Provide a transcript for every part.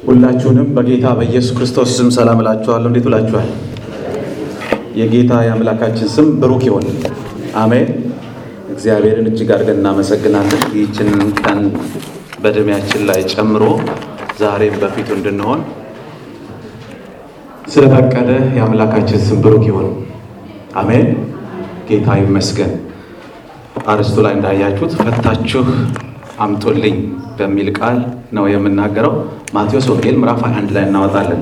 ሁላችሁንም በጌታ በኢየሱስ ክርስቶስ ስም ሰላም እላችኋለሁ። እንዴት ውላችኋል? የጌታ የአምላካችን ስም ብሩክ ይሆን። አሜን። እግዚአብሔርን እጅግ አድርገን እናመሰግናለን። ይህችን ቀን በዕድሜያችን ላይ ጨምሮ ዛሬም በፊቱ እንድንሆን ስለፈቀደ የአምላካችን ስም ብሩክ ይሆን። አሜን። ጌታ ይመስገን። አርስቱ ላይ እንዳያችሁት ፈታችሁ አምጡልኝ በሚል ቃል ነው የምናገረው። ማቴዎስ ወንጌል ምዕራፍ 21 ላይ እናወጣለን።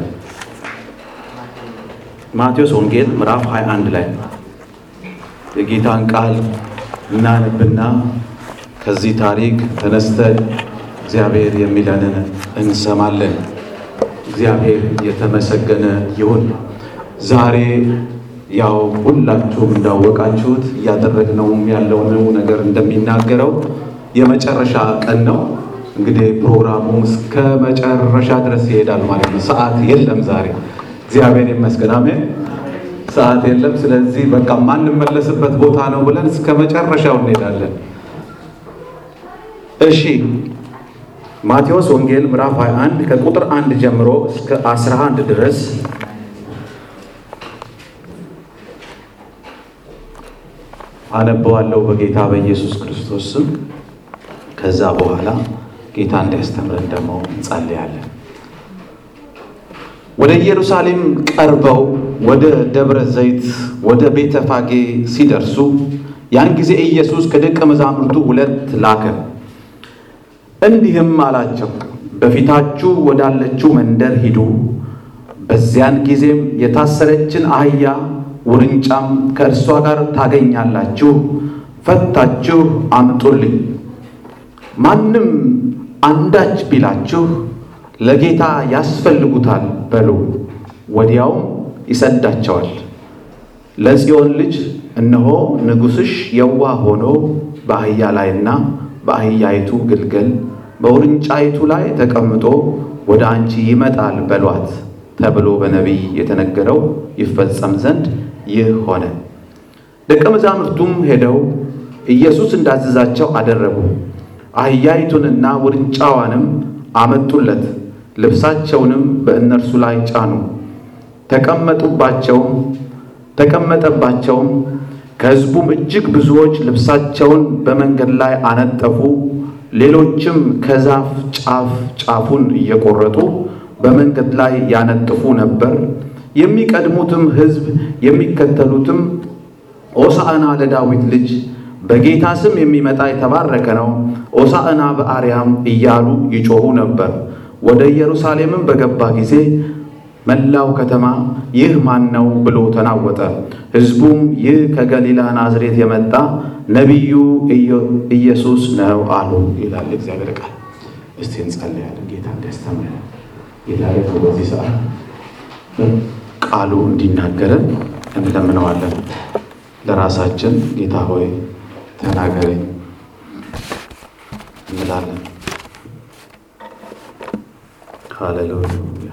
ማቴዎስ ወንጌል ምዕራፍ 21 ላይ የጌታን ቃል እናነብና ከዚህ ታሪክ ተነስተን እግዚአብሔር የሚለንን እንሰማለን። እግዚአብሔር የተመሰገነ ይሁን። ዛሬ ያው ሁላችሁም እንዳወቃችሁት እያደረግነውም ያለውን ነገር እንደሚናገረው የመጨረሻ ቀን ነው። እንግዲህ ፕሮግራሙ እስከ መጨረሻ ድረስ ይሄዳል ማለት ነው። ሰዓት የለም ዛሬ እግዚአብሔር ይመስገን። አሜን። ሰዓት የለም። ስለዚህ በቃ ማንመለስበት ቦታ ነው ብለን እስከ መጨረሻው እንሄዳለን። እሺ ማቴዎስ ወንጌል ምዕራፍ 21 ከቁጥር አንድ ጀምሮ እስከ 11 ድረስ አነበዋለሁ በጌታ በኢየሱስ ክርስቶስ ስም። ከዛ በኋላ ጌታ እንዲያስተምረን ደግሞ እንጸልያለን። ወደ ኢየሩሳሌም ቀርበው ወደ ደብረ ዘይት ወደ ቤተ ፋጌ ሲደርሱ ያን ጊዜ ኢየሱስ ከደቀ መዛሙርቱ ሁለት ላከ፣ እንዲህም አላቸው፣ በፊታችሁ ወዳለችው መንደር ሂዱ። በዚያን ጊዜም የታሰረችን አህያ ውርንጫም ከእርሷ ጋር ታገኛላችሁ፣ ፈታችሁ አምጡልኝ። ማንም አንዳች ቢላችሁ ለጌታ ያስፈልጉታል በሉ፣ ወዲያውም ይሰዳቸዋል። ለጽዮን ልጅ እነሆ ንጉሥሽ የዋህ ሆኖ በአህያ ላይና በአህያይቱ ግልገል በውርንጫይቱ ላይ ተቀምጦ ወደ አንቺ ይመጣል በሏት ተብሎ በነቢይ የተነገረው ይፈጸም ዘንድ ይህ ሆነ። ደቀ መዛሙርቱም ሄደው ኢየሱስ እንዳዘዛቸው አደረጉ። አህያይቱንና ውርንጫዋንም አመጡለት፣ ልብሳቸውንም በእነርሱ ላይ ጫኑ፣ ተቀመጡባቸውም ተቀመጠባቸውም። ከሕዝቡም እጅግ ብዙዎች ልብሳቸውን በመንገድ ላይ አነጠፉ። ሌሎችም ከዛፍ ጫፍ ጫፉን እየቆረጡ በመንገድ ላይ ያነጥፉ ነበር። የሚቀድሙትም ሕዝብ የሚከተሉትም ሆሳዕና ለዳዊት ልጅ በጌታ ስም የሚመጣ የተባረከ ነው፣ ሆሳዕና በአርያም እያሉ ይጮኹ ነበር። ወደ ኢየሩሳሌምም በገባ ጊዜ መላው ከተማ ይህ ማን ነው ብሎ ተናወጠ። ሕዝቡም ይህ ከገሊላ ናዝሬት የመጣ ነቢዩ ኢየሱስ ነው አሉ ይላል እግዚአብሔር ቃል። እስቲ እንጸልያለን። ጌታ እንዲያስተምረን ጌታ ደግሞ በዚህ ሰዓት ቃሉ እንዲናገረን እንለምነዋለን። ለራሳችን ጌታ ሆይ ተናገረኝ እንላለን። ሃሌሉያ።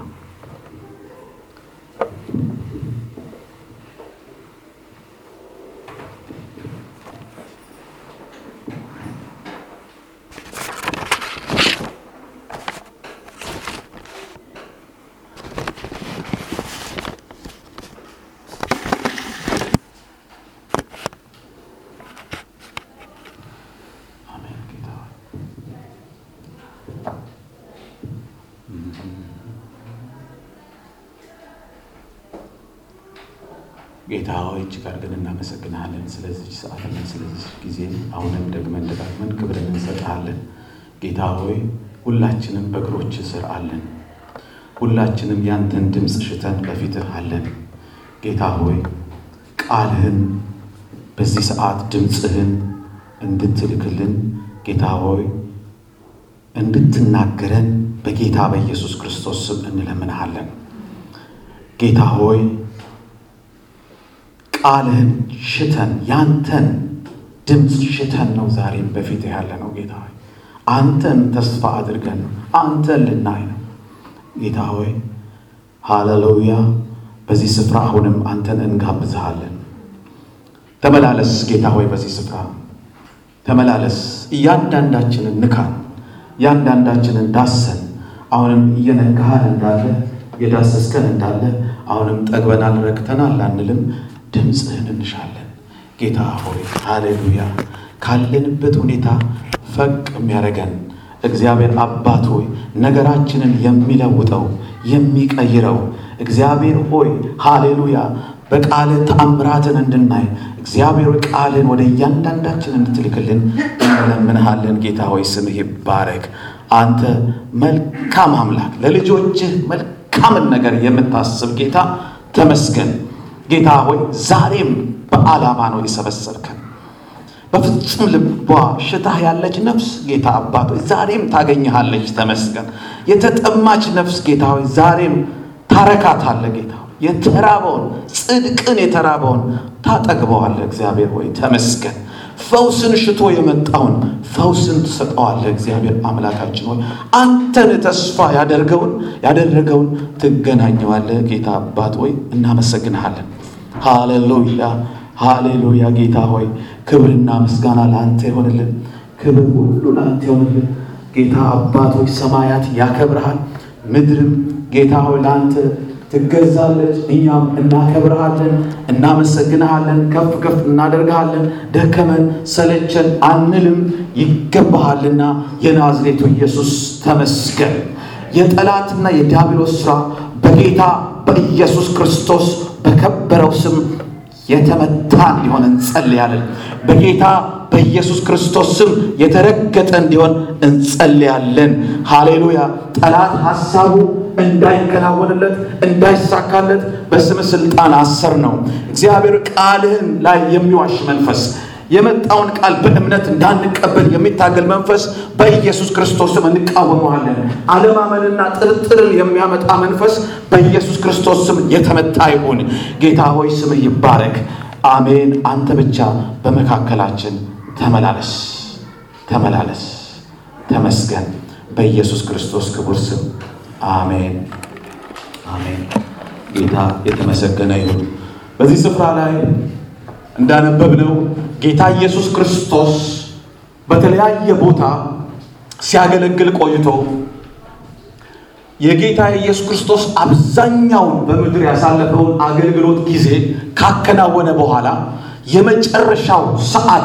ጌታ ሆይ እጅግ አድርገን እናመሰግንሃለን ስለዚች ሰዓትና ስለዚች ጊዜ። አሁንም ደግመን ደጋግመን ክብርን እንሰጥሃለን። ጌታ ሆይ ሁላችንም በእግሮች ስር አለን። ሁላችንም ያንተን ድምፅ ሽተን በፊትህ አለን። ጌታ ሆይ ቃልህን በዚህ ሰዓት ድምፅህን እንድትልክልን ጌታ ሆይ እንድትናገረን በጌታ በኢየሱስ ክርስቶስ ስም እንለምንሃለን። ጌታ ሆይ ቃልህን ሽተን ያንተን ድምፅ ሽተን ነው ዛሬም በፊት ያለ ነው። ጌታ ሆይ አንተን ተስፋ አድርገን ነው አንተን ልናይ ነው። ጌታ ሆይ ሃሌሉያ። በዚህ ስፍራ አሁንም አንተን እንጋብዝሃለን። ተመላለስ ጌታ ሆይ በዚህ ስፍራ ተመላለስ። እያንዳንዳችንን ንካን፣ እያንዳንዳችንን ዳሰን። አሁንም እየነካህን እንዳለ የዳሰስከን እንዳለ አሁንም ጠግበናል፣ ረክተናል አንልም። ድምፅህን እንሻለን ጌታ ሆይ ሃሌሉያ። ካለንበት ሁኔታ ፈቅ የሚያደርገን እግዚአብሔር አባት ሆይ ነገራችንን የሚለውጠው የሚቀይረው እግዚአብሔር ሆይ ሃሌሉያ በቃል ተአምራትን እንድናይ እግዚአብሔር ሆይ ቃልን ወደ እያንዳንዳችን እንድትልክልን እንለምንሃለን። ጌታ ሆይ ስምህ ይባረክ። አንተ መልካም አምላክ ለልጆችህ መልካምን ነገር የምታስብ ጌታ ተመስገን። ጌታ ሆይ ዛሬም በዓላማ ነው የሰበሰብከን። በፍጹም ልቧ ሽታህ ያለች ነፍስ ጌታ አባት ሆይ ዛሬም ታገኝሃለች። ተመስገን። የተጠማች ነፍስ ጌታ ሆይ ዛሬም ታረካታለህ። ጌታ ሆይ የተራበውን ጽድቅን የተራበውን ታጠግበዋለህ። እግዚአብሔር ሆይ ተመስገን። ፈውስን ሽቶ የመጣውን ፈውስን ትሰጠዋለህ። እግዚአብሔር አምላካችን ሆይ አንተን ተስፋ ያደርገውን ያደረገውን ትገናኘዋለህ። ጌታ አባት ሆይ እናመሰግንሃለን። ሃሌሉያ ሃሌሉያ። ጌታ ሆይ ክብርና ምስጋና ለአንተ ይሆንልን። ክብር ሁሉ ለአንተ ይሆንልን። ጌታ አባት ሆይ ሰማያት ያከብርሃል፣ ምድርም ጌታ ሆይ ለአንተ ትገዛለች። እኛም እናከብርሃለን፣ እናመሰግንሃለን፣ ከፍ ከፍ እናደርግሃለን። ደከመን ሰለቸን አንልም፣ ይገባሃልና የናዝሬቱ ኢየሱስ ተመስገን። የጠላትና የዲያብሎስ ሥራ በጌታ በኢየሱስ ክርስቶስ በከበረው ስም የተመታ እንዲሆን እንጸልያለን። በጌታ በኢየሱስ ክርስቶስ ስም የተረገጠ እንዲሆን እንጸልያለን። ሃሌሉያ። ጠላት ሐሳቡ እንዳይከናወንለት እንዳይሳካለት በስም ስልጣን አሰር ነው። እግዚአብሔር ቃልህን ላይ የሚዋሽ መንፈስ የመጣውን ቃል በእምነት እንዳንቀበል የሚታገል መንፈስ በኢየሱስ ክርስቶስ ስም እንቃወመዋለን። አለማመንና ጥርጥርን የሚያመጣ መንፈስ በኢየሱስ ክርስቶስ ስም የተመታ ይሁን። ጌታ ሆይ ስምህ ይባረክ። አሜን። አንተ ብቻ በመካከላችን ተመላለስ፣ ተመላለስ፣ ተመስገን። በኢየሱስ ክርስቶስ ክቡር ስም አሜን፣ አሜን። ጌታ የተመሰገነ ይሁን። በዚህ ስፍራ ላይ እንዳነበብነው ጌታ ኢየሱስ ክርስቶስ በተለያየ ቦታ ሲያገለግል ቆይቶ የጌታ የኢየሱስ ክርስቶስ አብዛኛውን በምድር ያሳለፈውን አገልግሎት ጊዜ ካከናወነ በኋላ የመጨረሻው ሰዓት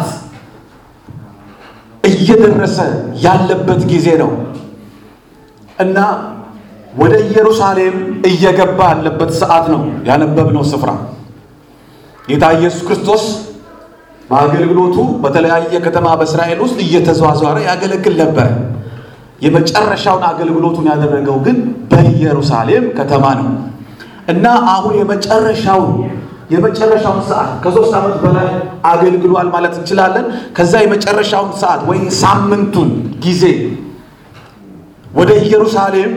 እየደረሰ ያለበት ጊዜ ነው እና ወደ ኢየሩሳሌም እየገባ ያለበት ሰዓት ነው ያነበብነው ስፍራ ጌታ ኢየሱስ ክርስቶስ በአገልግሎቱ በተለያየ ከተማ በእስራኤል ውስጥ እየተዘዋወረ ያገለግል ነበር። የመጨረሻውን አገልግሎቱን ያደረገው ግን በኢየሩሳሌም ከተማ ነው እና አሁን የመጨረሻውን የመጨረሻውን ሰዓት ከሶስት ዓመት በላይ አገልግሏል ማለት እንችላለን። ከዛ የመጨረሻውን ሰዓት ወይ ሳምንቱን ጊዜ ወደ ኢየሩሳሌም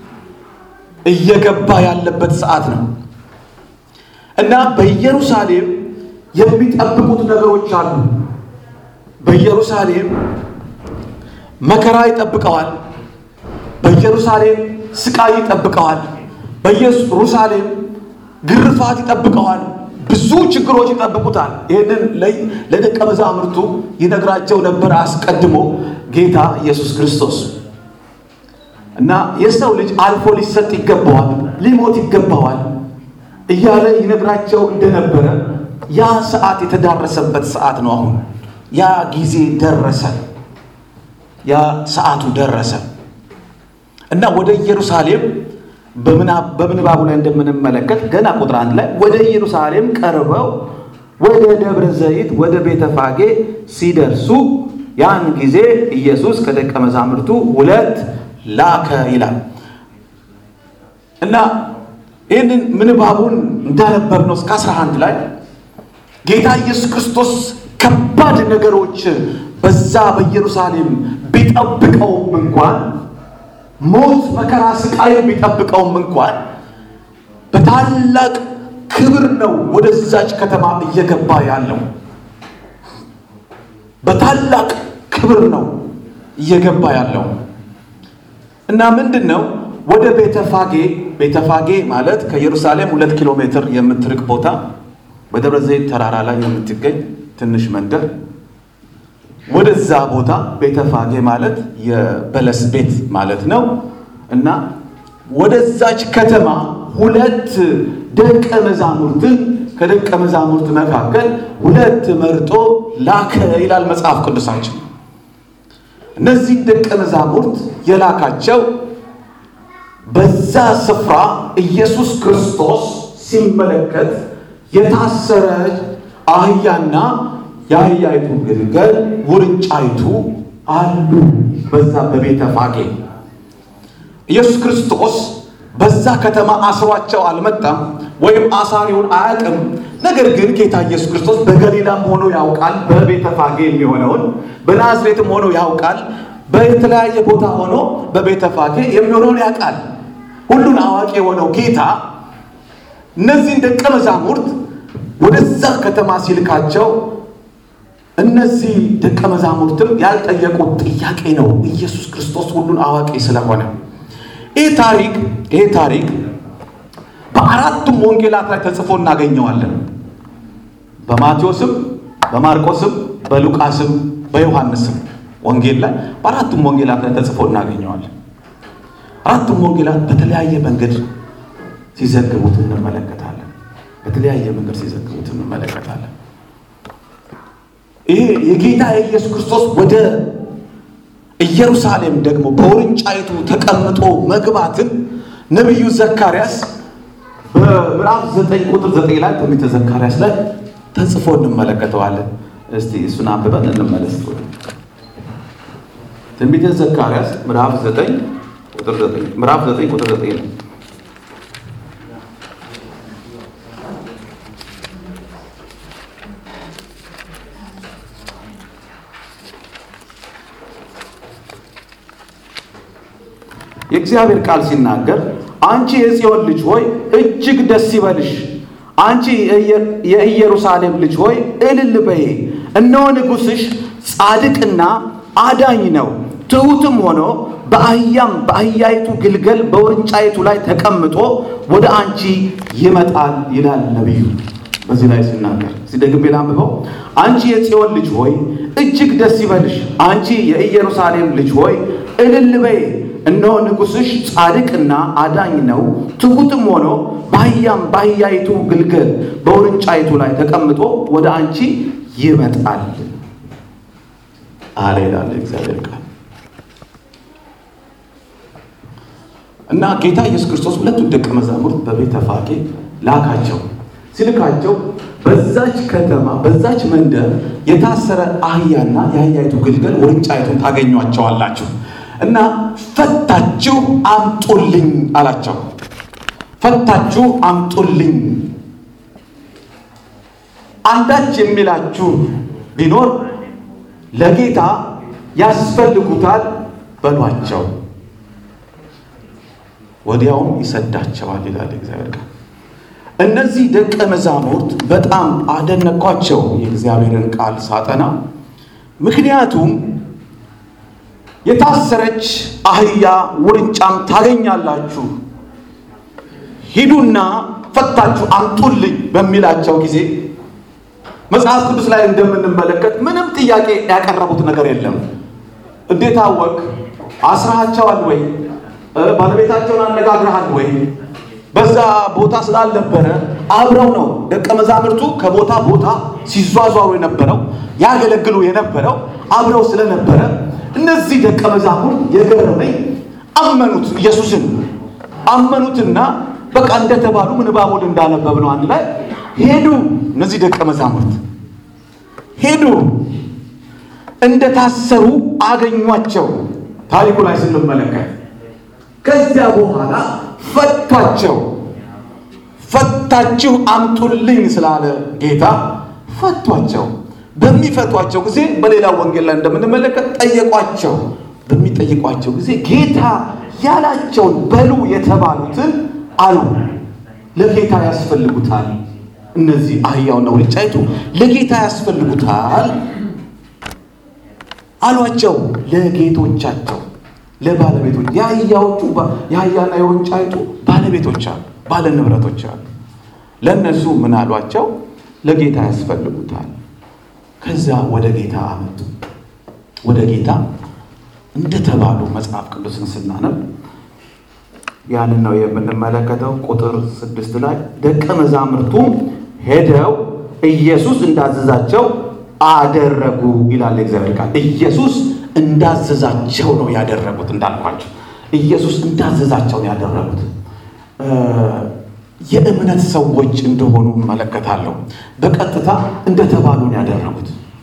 እየገባ ያለበት ሰዓት ነው እና በኢየሩሳሌም የሚጠብቁት ነገሮች አሉ። በኢየሩሳሌም መከራ ይጠብቀዋል። በኢየሩሳሌም ስቃይ ይጠብቀዋል። በኢየሩሳሌም ግርፋት ይጠብቀዋል። ብዙ ችግሮች ይጠብቁታል። ይህንን ለደቀ መዛሙርቱ ይነግራቸው ነበር አስቀድሞ ጌታ ኢየሱስ ክርስቶስ እና የሰው ልጅ አልፎ ሊሰጥ ይገባዋል፣ ሊሞት ይገባዋል እያለ ይነግራቸው እንደነበረ ያ ሰዓት የተዳረሰበት ሰዓት ነው። አሁን ያ ጊዜ ደረሰ። ያ ሰዓቱ ደረሰ እና ወደ ኢየሩሳሌም በምንባቡ ላይ እንደምንመለከት ገና ቁጥር አንድ ላይ ወደ ኢየሩሳሌም ቀርበው ወደ ደብረ ዘይት ወደ ቤተፋጌ ሲደርሱ ያን ጊዜ ኢየሱስ ከደቀ መዛሙርቱ ሁለት ላከ ይላል እና ይህንን ምንባቡን እንዳነበብነው እስከ 11 ላይ ጌታ ኢየሱስ ክርስቶስ ከባድ ነገሮች በዛ በኢየሩሳሌም ቢጠብቀውም እንኳን ሞት፣ መከራ፣ ስቃይ ቢጠብቀውም እንኳን በታላቅ ክብር ነው ወደዛች ከተማ እየገባ ያለው። በታላቅ ክብር ነው እየገባ ያለው እና ምንድን ነው ወደ ቤተፋጌ ቤተፋጌ ማለት ከኢየሩሳሌም ሁለት ኪሎ ሜትር የምትርቅ ቦታ በደብረ ዘይት ተራራ ላይ የምትገኝ ትንሽ መንደር ወደዛ ቦታ ቤተፋጌ ማለት የበለስ ቤት ማለት ነው። እና ወደዛች ከተማ ሁለት ደቀ መዛሙርትን ከደቀ መዛሙርት መካከል ሁለት መርጦ ላከ ይላል መጽሐፍ ቅዱሳችን። እነዚህ ደቀ መዛሙርት የላካቸው በዛ ስፍራ ኢየሱስ ክርስቶስ ሲመለከት የታሰረ አህያና የአህያይቱ ግልገል ውርንጫይቱ አሉ በዛ በቤተ ፋጌ። ኢየሱስ ክርስቶስ በዛ ከተማ አስሯቸው አልመጣም፣ ወይም አሳሪውን አያውቅም። ነገር ግን ጌታ ኢየሱስ ክርስቶስ በገሊላም ሆኖ ያውቃል፣ በቤተ ፋጌ የሚሆነውን በናዝሬትም ሆኖ ያውቃል፣ በተለያየ ቦታ ሆኖ በቤተ ፋጌ የሚሆነውን ያውቃል። ሁሉን አዋቂ የሆነው ጌታ እነዚህን ደቀ መዛሙርት ወደዛ ከተማ ሲልካቸው እነዚህ ደቀ መዛሙርትም ያልጠየቁት ጥያቄ ነው። ኢየሱስ ክርስቶስ ሁሉን አዋቂ ስለሆነ ይህ ታሪክ ይህ ታሪክ በአራቱም ወንጌላት ላይ ተጽፎ እናገኘዋለን። በማቴዎስም፣ በማርቆስም፣ በሉቃስም፣ በዮሐንስም ወንጌል ላይ በአራቱም ወንጌላት ላይ ተጽፎ እናገኘዋለን። አራቱም ወንጌላት በተለያየ መንገድ ሲዘግቡት እንመለከታለን። በተለያየ መንገድ ሲዘግቡት እንመለከታለን። ይሄ የጌታ የኢየሱስ ክርስቶስ ወደ ኢየሩሳሌም ደግሞ በውርንጫይቱ ተቀምጦ መግባትን ነቢዩ ዘካርያስ በምዕራፍ ዘጠኝ ቁጥር ዘጠኝ ላይ ትንቢተ ዘካርያስ ላይ ተጽፎ እንመለከተዋለን። እስቲ እሱን አንብበን እንመለስ። ትንቢተ ዘካርያስ ምዕራፍ ዘጠኝ ቁጥር ዘጠኝ ምዕራፍ ዘጠኝ ቁጥር ዘጠኝ ነው። የእግዚአብሔር ቃል ሲናገር አንቺ የጽዮን ልጅ ሆይ እጅግ ደስ ይበልሽ፣ አንቺ የኢየሩሳሌም ልጅ ሆይ እልል በይ፣ እነሆ ንጉሥሽ ጻድቅና አዳኝ ነው፣ ትሑትም ሆኖ በአህያም በአህያይቱ ግልገል በውርንጫይቱ ላይ ተቀምጦ ወደ አንቺ ይመጣል ይላል ነቢዩ። በዚህ ላይ ሲናገር ሲደግሜ ላንብበው። አንቺ የጽዮን ልጅ ሆይ እጅግ ደስ ይበልሽ፣ አንቺ የኢየሩሳሌም ልጅ ሆይ እልል በይ እነሆ ንጉሥሽ ጻድቅና አዳኝ ነው፣ ትሑትም ሆኖ በአህያም በአህያይቱ ግልገል በውርንጫይቱ ላይ ተቀምጦ ወደ አንቺ ይመጣል አለ ይላል እግዚአብሔር ቃል። እና ጌታ ኢየሱስ ክርስቶስ ሁለቱን ደቀ መዛሙርት በቤተ ፋጌ ላካቸው። ሲልካቸው በዛች ከተማ በዛች መንደር የታሰረ አህያና የአህያይቱ ግልገል ውርንጫይቱን ታገኟቸዋላችሁ እና ፈታችሁ አምጡልኝ አላቸው። ፈታችሁ አምጡልኝ። አንዳች የሚላችሁ ቢኖር ለጌታ ያስፈልጉታል በሏቸው፣ ወዲያውም ይሰዳቸዋል ይላል እግዚአብሔር ቃል። እነዚህ ደቀ መዛሙርት በጣም አደነኳቸው የእግዚአብሔርን ቃል ሳጠና ምክንያቱም የታሰረች አህያ ውርንጫም ታገኛላችሁ፣ ሂዱና ፈታችሁ አምጡልኝ በሚላቸው ጊዜ መጽሐፍ ቅዱስ ላይ እንደምንመለከት ምንም ጥያቄ ያቀረቡት ነገር የለም። እንዴት አወቅ? አስራሃቸዋል ወይ? ባለቤታቸውን አነጋግረሃል ወይ? በዛ ቦታ ስላልነበረ አብረው ነው ደቀ መዛሙርቱ ከቦታ ቦታ ሲዟዟሩ የነበረው ያገለግሉ የነበረው አብረው ስለነበረ እነዚህ ደቀ መዛሙርት የገረመኝ አመኑት፣ ኢየሱስን አመኑትና በቃ እንደተባሉ ምንባቡን እንዳነበብ ነው አንድ ላይ ሄዱ። እነዚህ ደቀ መዛሙርት ሄዱ፣ እንደታሰሩ አገኟቸው። ታሪኩ ላይ ስንመለከት ከዚያ በኋላ ፈቷቸው። ፈታችሁ አምጡልኝ ስላለ ጌታ ፈቷቸው። በሚፈቷቸው ጊዜ በሌላ ወንጌል ላይ እንደምንመለከት ጠየቋቸው። በሚጠይቋቸው ጊዜ ጌታ ያላቸውን በሉ የተባሉትን አሉ። ለጌታ ያስፈልጉታል። እነዚህ አህያውና ውርንጫይቱ ለጌታ ያስፈልጉታል አሏቸው። ለጌቶቻቸው ለባለቤቶች የአህያዎቹ የአህያና የውርንጫይቱ ባለቤቶች አሉ፣ ባለ ንብረቶች አሉ። ለእነሱ ምን አሏቸው? ለጌታ ያስፈልጉታል። ከዛ ወደ ጌታ አመጡ። ወደ ጌታ እንደተባሉ መጽሐፍ ቅዱስን ስናነብ ያንን ነው የምንመለከተው። ቁጥር ስድስት ላይ ደቀ መዛሙርቱም ሄደው ኢየሱስ እንዳዘዛቸው አደረጉ ይላል የእግዚአብሔር ቃል። ኢየሱስ እንዳዘዛቸው ነው ያደረጉት። እንዳልኳቸው ኢየሱስ እንዳዘዛቸው ነው ያደረጉት። የእምነት ሰዎች እንደሆኑ እመለከታለሁ። በቀጥታ እንደተባሉ ነው ያደረጉት።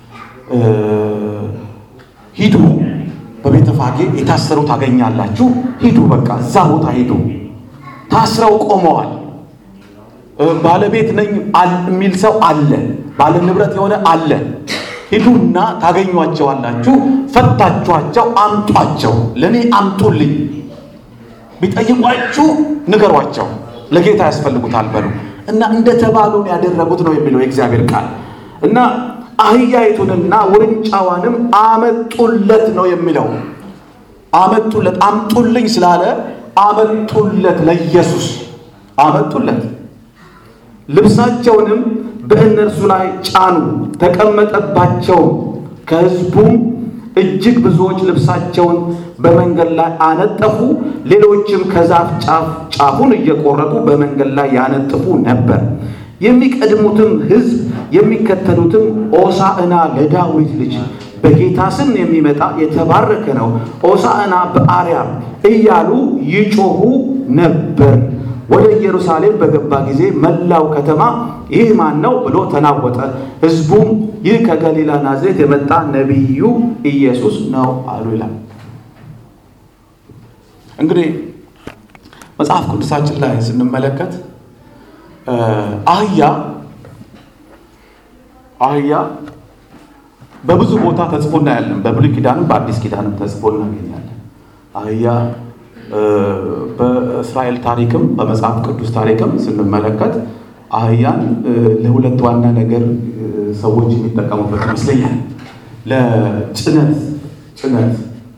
ሂዱ፣ በቤተፋጌ የታሰሩ ታገኛላችሁ፣ ሂዱ፣ በቃ እዛ ቦታ ሂዱ። ታስረው ቆመዋል። ባለቤት ነኝ የሚል ሰው አለ፣ ባለ ንብረት የሆነ አለ። ሂዱና ታገኟቸዋላችሁ፣ ፈታችኋቸው፣ አምጧቸው፣ ለእኔ አምጡልኝ። ቢጠይቋችሁ ንገሯቸው፣ ለጌታ ያስፈልጉታል በሉ እና እንደተባሉን ያደረጉት ነው የሚለው የእግዚአብሔር ቃል እና አህያይቱንና ውርንጫዋንም አመጡለት ነው የሚለው። አመጡለት፣ አምጡልኝ ስላለ አመጡለት፣ ለኢየሱስ አመጡለት። ልብሳቸውንም በእነርሱ ላይ ጫኑ፣ ተቀመጠባቸው። ከሕዝቡም እጅግ ብዙዎች ልብሳቸውን በመንገድ ላይ አነጠፉ። ሌሎችም ከዛፍ ጫፍ ጫፉን እየቆረጡ በመንገድ ላይ ያነጥፉ ነበር። የሚቀድሙትም ሕዝብ የሚከተሉትም ኦሳዕና ለዳዊት ልጅ በጌታ ስም የሚመጣ የተባረከ ነው፣ ኦሳዕና በአርያም እያሉ ይጮኹ ነበር። ወደ ኢየሩሳሌም በገባ ጊዜ መላው ከተማ ይህ ማን ነው ብሎ ተናወጠ። ሕዝቡም ይህ ከገሊላ ናዝሬት የመጣ ነቢዩ ኢየሱስ ነው አሉ ይላል። እንግዲህ መጽሐፍ ቅዱሳችን ላይ ስንመለከት አህያ አህያ በብዙ ቦታ ተጽፎ እናያለን። በብሉይ ኪዳንም በአዲስ ኪዳንም ተጽፎ እናገኛለን። አህያ በእስራኤል ታሪክም በመጽሐፍ ቅዱስ ታሪክም ስንመለከት አህያን ለሁለት ዋና ነገር ሰዎች የሚጠቀሙበት ይመስለኛል። ለጭነት ጭነት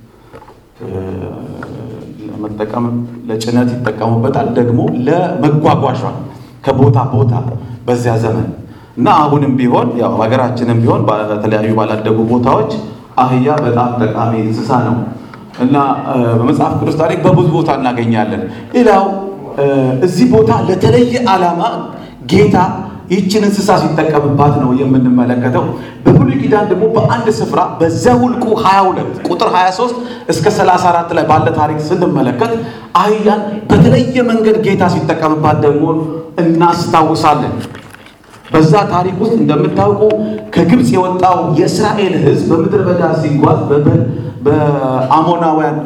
ለመጠቀም ለጭነት ይጠቀሙበታል። ደግሞ ለመጓጓዣ ከቦታ ቦታ በዚያ ዘመን እና አሁንም ቢሆን ያው ሀገራችንም ቢሆን በተለያዩ ባላደጉ ቦታዎች አህያ በጣም ጠቃሚ እንስሳ ነው እና በመጽሐፍ ቅዱስ ታሪክ በብዙ ቦታ እናገኛለን። ሌላው እዚህ ቦታ ለተለየ ዓላማ ጌታ ይህችን እንስሳ ሲጠቀምባት ነው የምንመለከተው። በብሉይ ኪዳን ደግሞ በአንድ ስፍራ በዘኍልቍ 22 ቁጥር 23 እስከ 34 ላይ ባለ ታሪክ ስንመለከት አህያን በተለየ መንገድ ጌታ ሲጠቀምባት ደግሞ እናስታውሳለን። በዛ ታሪክ ውስጥ እንደምታውቁ ከግብፅ የወጣው የእስራኤል ሕዝብ በምድረ በዳ ሲጓዝ በአሞናውያን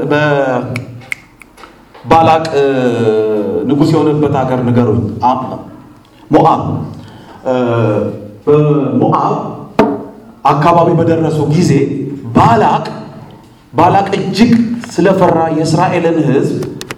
በባላቅ ንጉሥ የሆነበት ሀገር ንገሩኝ። ሞአብ በሞአብ አካባቢ በደረሱ ጊዜ ባላቅ ባላቅ እጅግ ስለፈራ የእስራኤልን ሕዝብ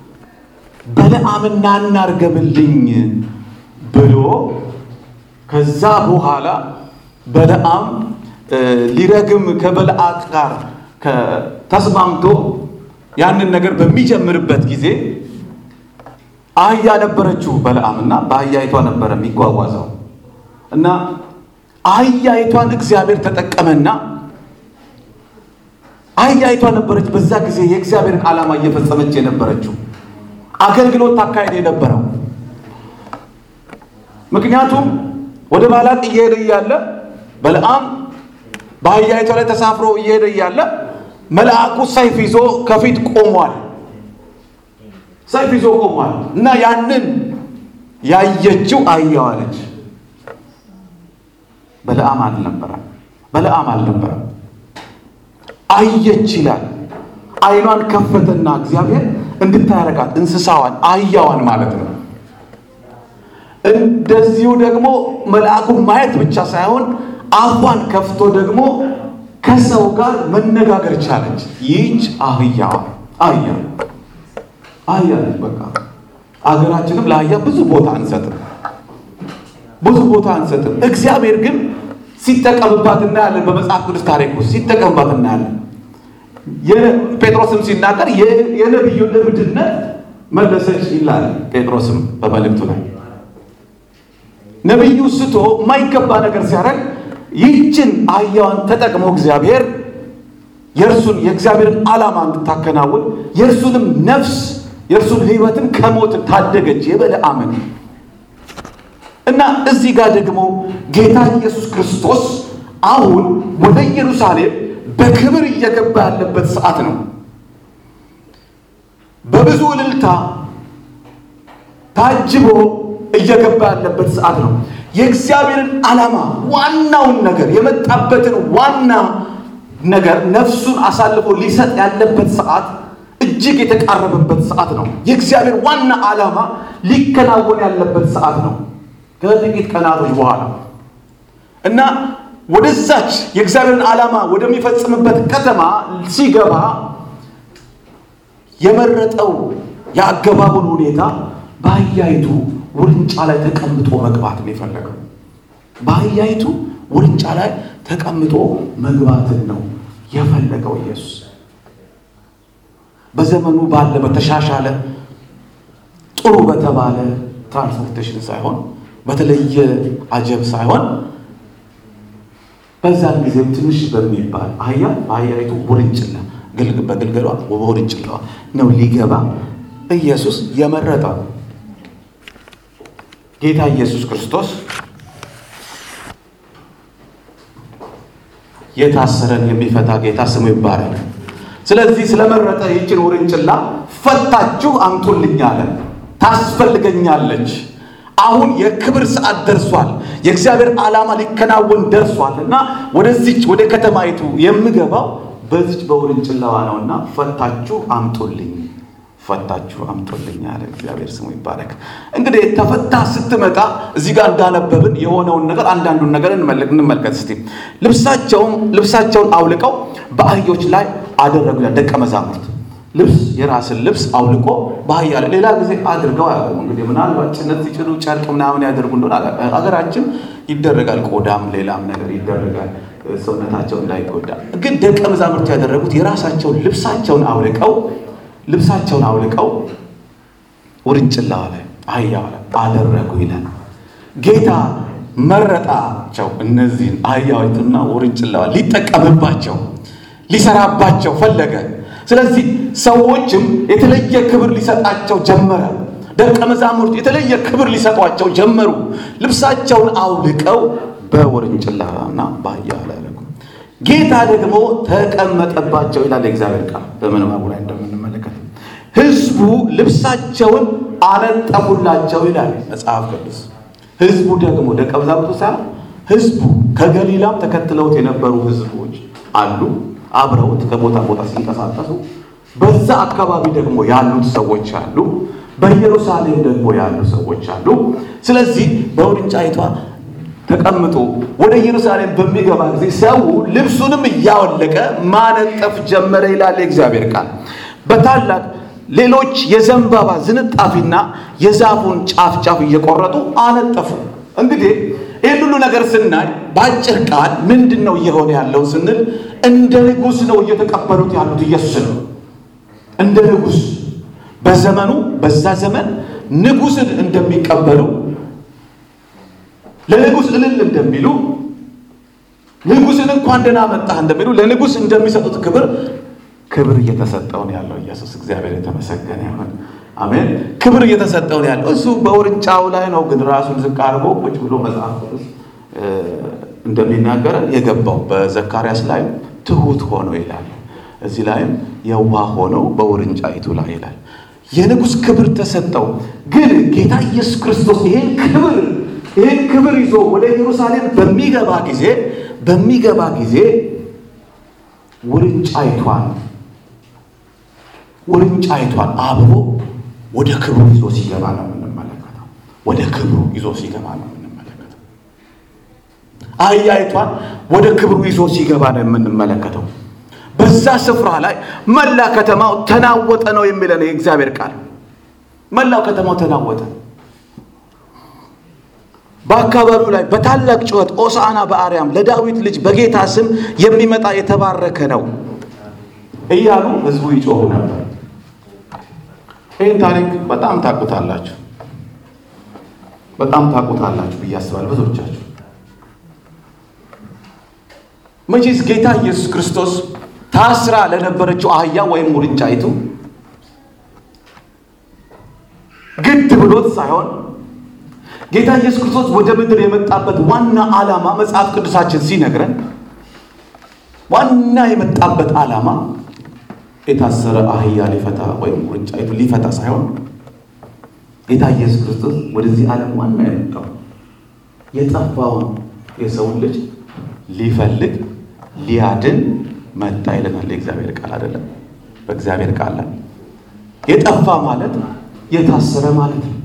በለዓምና እናርገምልኝ ብሎ ከዛ በኋላ በለዓም ሊረግም ከበለዓቅ ጋር ተስማምቶ ያንን ነገር በሚጀምርበት ጊዜ አህያ ነበረችው በለዓም እና በአህያይቷ ነበረ የሚጓጓዘው እና አህያይቷን እግዚአብሔር ተጠቀመና አህያይቷ ነበረች በዛ ጊዜ የእግዚአብሔርን ዓላማ እየፈጸመች የነበረችው አገልግሎት ታካሄድ የነበረው ምክንያቱም ወደ ባላቅ እየሄደ እያለ በለዓም በአህያይቷ ላይ ተሳፍሮ እየሄደ እያለ መልአኩ ሰይፍ ይዞ ከፊት ቆሟል። ሰይፍ ይዞ ቆሟል እና ያንን ያየችው አህያዋ ነች። በለዓም አልነበረም። በለዓም አልነበረም። አየች ይላል። ዓይኗን ከፈተና እግዚአብሔር እንድታረጋት እንስሳዋን አህያዋን ማለት ነው። እንደዚሁ ደግሞ መልአኩን ማየት ብቻ ሳይሆን አፏን ከፍቶ ደግሞ ከሰው ጋር መነጋገር ቻለች። ይህች አህያዋ አህያ አህያ ነች። በቃ አገራችንም ለአህያ ብዙ ቦታ አንሰጥም፣ ብዙ ቦታ አንሰጥም። እግዚአብሔር ግን ሲጠቀምባት እናያለን። በመጽሐፍ ቅዱስ ታሪክ ውስጥ ሲጠቀምባት እናያለን። ጴጥሮስም ሲናገር የነቢዩን እብድነት መለሰች ይላል። ጴጥሮስም በመልእክቱ ላይ ነቢዩ ስቶ የማይገባ ነገር ሲያደርግ ይህችን አህያዋን ተጠቅሞ እግዚአብሔር የእርሱን የእግዚአብሔርን ዓላማ እንድታከናውን የእርሱንም ነፍስ የእርሱን ሕይወትም ከሞት ታደገች የበለዓምን እና እዚህ ጋር ደግሞ ጌታ ኢየሱስ ክርስቶስ አሁን ወደ ኢየሩሳሌም በክብር እየገባ ያለበት ሰዓት ነው። በብዙ እልልታ ታጅቦ እየገባ ያለበት ሰዓት ነው። የእግዚአብሔርን ዓላማ ዋናውን ነገር የመጣበትን ዋና ነገር ነፍሱን አሳልፎ ሊሰጥ ያለበት ሰዓት እጅግ የተቃረበበት ሰዓት ነው። የእግዚአብሔር ዋና ዓላማ ሊከናወን ያለበት ሰዓት ነው። ከጥቂት ቀናቶች በኋላ እና ወደዛች የእግዚአብሔርን ዓላማ ወደሚፈጽምበት ከተማ ሲገባ የመረጠው የአገባቡን ሁኔታ በአህያይቱ ውርንጫ ላይ ተቀምጦ መግባት ነው የፈለገው። በአህያይቱ ውርንጫ ላይ ተቀምጦ መግባትን ነው የፈለገው ኢየሱስ። በዘመኑ ባለ በተሻሻለ ጥሩ በተባለ ትራንስፖርቴሽን ሳይሆን በተለየ አጀብ ሳይሆን በዛን ጊዜም ትንሽ በሚባል አህያ በአህያይቱ ውርንጭላ በግልገሏ በውርንጭላዋ ነው ሊገባ ኢየሱስ የመረጠው። ጌታ ኢየሱስ ክርስቶስ የታሰረን የሚፈታ ጌታ ስሙ ይባረክ። ስለዚህ ስለመረጠ ይችን ውርንጭላ ፈታችሁ አምጡልኝ አለ። ታስፈልገኛለች። አሁን የክብር ሰዓት ደርሷል። የእግዚአብሔር ዓላማ ሊከናወን ደርሷል እና ወደዚች ወደ ከተማይቱ የምገባው በዚች በውርንጭላዋ ነውና ፈታችሁ አምጡልኝ ፈታችሁ አምጡልኝ አለ። እግዚአብሔር ስሙ ይባረክ። እንግዲህ ተፈታ ስትመጣ እዚህ ጋር እንዳነበብን የሆነውን ነገር አንዳንዱን ነገር እንመልከት እስቲ። ልብሳቸውን ልብሳቸውን አውልቀው በአህዮች ላይ አደረጉ። ደቀ መዛሙርት ልብስ የራስን ልብስ አውልቆ በአህያ ላይ ሌላ ጊዜ አድርገው አያውቁም። እንግዲህ ምናልባት ጭነት ሲጭኑ ጨርቅ ምናምን ያደርጉ እንደሆነ ሀገራችን ይደረጋል። ቆዳም ሌላም ነገር ይደረጋል ሰውነታቸው እንዳይጎዳ። ግን ደቀ መዛሙርት ያደረጉት የራሳቸውን ልብሳቸውን አውልቀው ልብሳቸውን አውልቀው ውርንጭላዋ ላይ አህያዋ ላይ አደረጉ ይላል። ጌታ መረጣቸው። እነዚህን አህያዊቱና ውርንጭላዋ ሊጠቀምባቸው ሊሰራባቸው ፈለገ። ስለዚህ ሰዎችም የተለየ ክብር ሊሰጣቸው ጀመረ። ደቀ መዛሙርት የተለየ ክብር ሊሰጧቸው ጀመሩ። ልብሳቸውን አውልቀው በውርንጭላና በአህያዋ ላይ አደረጉ። ጌታ ደግሞ ተቀመጠባቸው ይላል የእግዚአብሔር ቃል በምንባቡ ላይ እንደምንመለከት ሕዝቡ ልብሳቸውን አነጠፉላቸው ይላል መጽሐፍ ቅዱስ። ሕዝቡ ደግሞ ደቀ መዛሙርቱ ሳይሆን ሕዝቡ ከገሊላም ተከትለውት የነበሩ ሕዝቦች አሉ አብረውት ከቦታ ቦታ ሲንቀሳቀሱ በዛ አካባቢ ደግሞ ያሉት ሰዎች አሉ። በኢየሩሳሌም ደግሞ ያሉ ሰዎች አሉ። ስለዚህ በውርንጫይቷ ተቀምጦ ወደ ኢየሩሳሌም በሚገባ ጊዜ ሰው ልብሱንም እያወለቀ ማነጠፍ ጀመረ ይላል የእግዚአብሔር ቃል። በታላቅ ሌሎች የዘንባባ ዝንጣፊና የዛፉን ጫፍ ጫፍ እየቆረጡ አነጠፉ። እንግዲህ ይህን ሁሉ ነገር ስናይ በአጭር ቃል ምንድን ነው እየሆነ ያለው ስንል እንደ ንጉሥ ነው እየተቀበሉት ያሉት ኢየሱስ ነው። እንደ ንጉሥ በዘመኑ በዛ ዘመን ንጉሥን እንደሚቀበሉ ለንጉሥ እልል እንደሚሉ ንጉሥን እንኳን ደህና መጣህ እንደሚሉ ለንጉሥ እንደሚሰጡት ክብር ክብር እየተሰጠውን ያለው ኢየሱስ እግዚአብሔር የተመሰገነ ይሁን። አሜን። ክብር እየተሰጠውን ያለው እሱ በውርንጫው ላይ ነው። ግን ራሱን ዝቅ አድርጎ ቁጭ ብሎ መጽሐፍ ቅዱስ እንደሚናገረን የገባው በዘካርያስ ላይ ትሁት ሆኖ ይላል። እዚህ ላይም የዋህ ሆነው በውርንጫይቱ ላይ ይላል። የንጉሥ ክብር ተሰጠው። ግን ጌታ ኢየሱስ ክርስቶስ ይሄን ክብር ይህን ክብር ይዞ ወደ ኢየሩሳሌም በሚገባ ጊዜ በሚገባ ጊዜ ውርንጫይቷን ውርንጫይቷን አብሮ ወደ ክብሩ ይዞ ሲገባ ነው የምንመለከተው። ወደ ክብሩ ይዞ ሲገባ ነው የምንመለከተው። አህያይቷን ወደ ክብሩ ይዞ ሲገባ ነው የምንመለከተው። በዛ ስፍራ ላይ መላ ከተማው ተናወጠ ነው የሚለን የእግዚአብሔር ቃል። መላው ከተማው ተናወጠ። በአካባቢው ላይ በታላቅ ጩኸት ኦሳና በአርያም ለዳዊት ልጅ በጌታ ስም የሚመጣ የተባረከ ነው እያሉ ሕዝቡ ይጮሁ ነበር። ይህን ታሪክ በጣም ታውቁታላችሁ፣ በጣም ታውቁታላችሁ ብዬ አስባለሁ ብዙዎቻችሁ። መቼስ ጌታ ኢየሱስ ክርስቶስ ታስራ ለነበረችው አህያ ወይም ውርንጫይቱ ግድ ብሎት ሳይሆን ጌታ ኢየሱስ ክርስቶስ ወደ ምድር የመጣበት ዋና ዓላማ መጽሐፍ ቅዱሳችን ሲነግረን ዋና የመጣበት ዓላማ የታሰረ አህያ ሊፈታ ወይም ውርንጫይቱ ሊፈታ ሳይሆን ጌታ ኢየሱስ ክርስቶስ ወደዚህ ዓለም ዋና የመጣው የጠፋውን የሰውን ልጅ ሊፈልግ ሊያድን መጣ ይለናል የእግዚአብሔር ቃል አይደለም። በእግዚአብሔር ቃል ላይ የጠፋ ማለት የታሰረ ማለት ነው።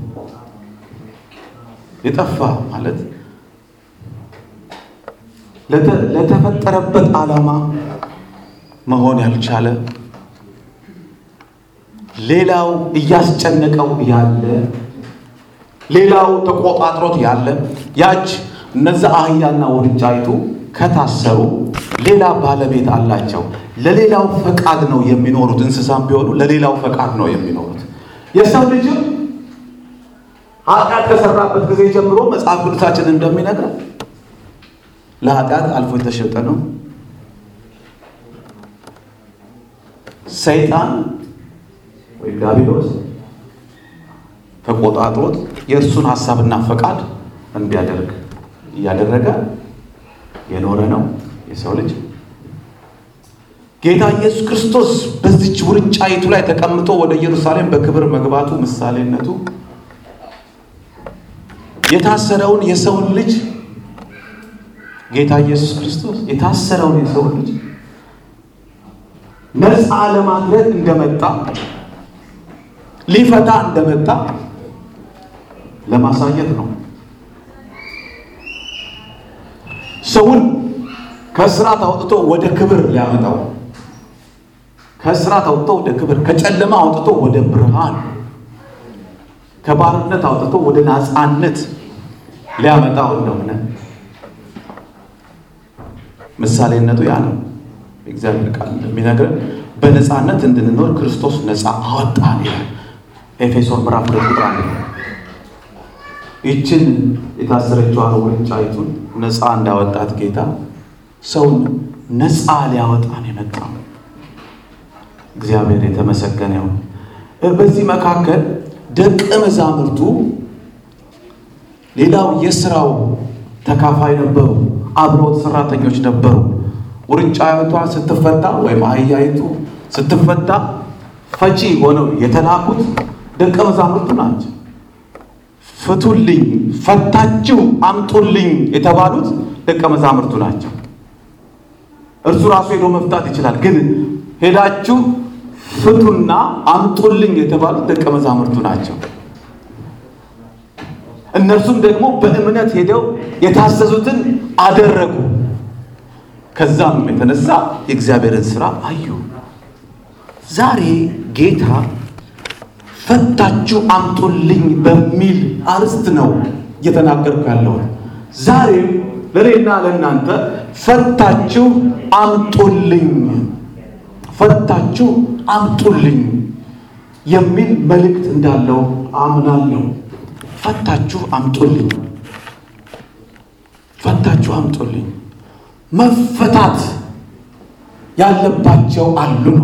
የጠፋ ማለት ለተፈጠረበት ዓላማ መሆን ያልቻለ ሌላው እያስጨነቀው ያለ ሌላው ተቆጣጥሮት ያለ ያች እነዛ አህያና ውርንጫይቱ ከታሰሩ ሌላ ባለቤት አላቸው። ለሌላው ፈቃድ ነው የሚኖሩት። እንስሳም ቢሆኑ ለሌላው ፈቃድ ነው የሚኖሩት። የሰው ልጅም ኃጢአት ከሰራበት ጊዜ ጀምሮ መጽሐፍ ቅዱሳችን እንደሚነግረን ለኃጢአት አልፎ የተሸጠ ነው። ሰይጣን ወይም ዲያብሎስ ተቆጣጥሮት የእርሱን ሀሳብና ፈቃድ እንዲያደርግ እያደረገ የኖረ ነው የሰው ልጅ። ጌታ ኢየሱስ ክርስቶስ በዚች ውርንጫይቱ ላይ ተቀምጦ ወደ ኢየሩሳሌም በክብር መግባቱ ምሳሌነቱ የታሰረውን የሰውን ልጅ ጌታ ኢየሱስ ክርስቶስ የታሰረውን የሰውን ልጅ ነፃ ለማድረግ እንደመጣ ሊፈታ እንደመጣ ለማሳየት ነው። ሰውን ከእስራት አውጥቶ ወደ ክብር ሊያመጣው ከእስራት አውጥቶ ወደ ክብር፣ ከጨለማ አውጥቶ ወደ ብርሃን፣ ከባርነት አውጥቶ ወደ ነፃነት ሊያመጣው እንደሆነ ምሳሌነቱ ያ ነው። የእግዚአብሔር ቃል እንደሚነግረን በነፃነት እንድንኖር ክርስቶስ ነፃ አወጣን ይላል ኤፌሶን ምዕራፍ ሁለት ቁጥር አንድ ይችን የታሰረችዋን ውርንጫይቱን ነፃ እንዳወጣት ጌታ ሰውን ነፃ ሊያወጣን የመጣው እግዚአብሔር የተመሰገነ ይሁን። በዚህ መካከል ደቀ መዛሙርቱ ሌላው የስራው ተካፋይ ነበሩ። አብረውት ሰራተኞች ነበሩ። ውርንጫይቷ ስትፈታ ወይም አህያይቱ ስትፈታ ፈቺ ሆነው የተላኩት ደቀ መዛሙርቱ ናቸው። ፍቱልኝ፣ ፈታችሁ አምጡልኝ የተባሉት ደቀ መዛሙርቱ ናቸው። እርሱ ራሱ ሄዶ መፍታት ይችላል፣ ግን ሄዳችሁ ፍቱና አምጡልኝ የተባሉት ደቀ መዛሙርቱ ናቸው። እነርሱም ደግሞ በእምነት ሄደው የታዘዙትን አደረጉ። ከዛም የተነሳ የእግዚአብሔርን ስራ አዩ። ዛሬ ጌታ ፈታችሁ አምጡልኝ በሚል አርዕስት ነው እየተናገርኩ ያለሁት። ዛሬም ለእኔና ለእናንተ ፈታችሁ አምጡልኝ፣ ፈታችሁ አምጡልኝ የሚል መልእክት እንዳለው አምናለሁ። ፈታችሁ አምጡልኝ፣ ፈታችሁ አምጡልኝ። መፈታት ያለባቸው አሉ ነው።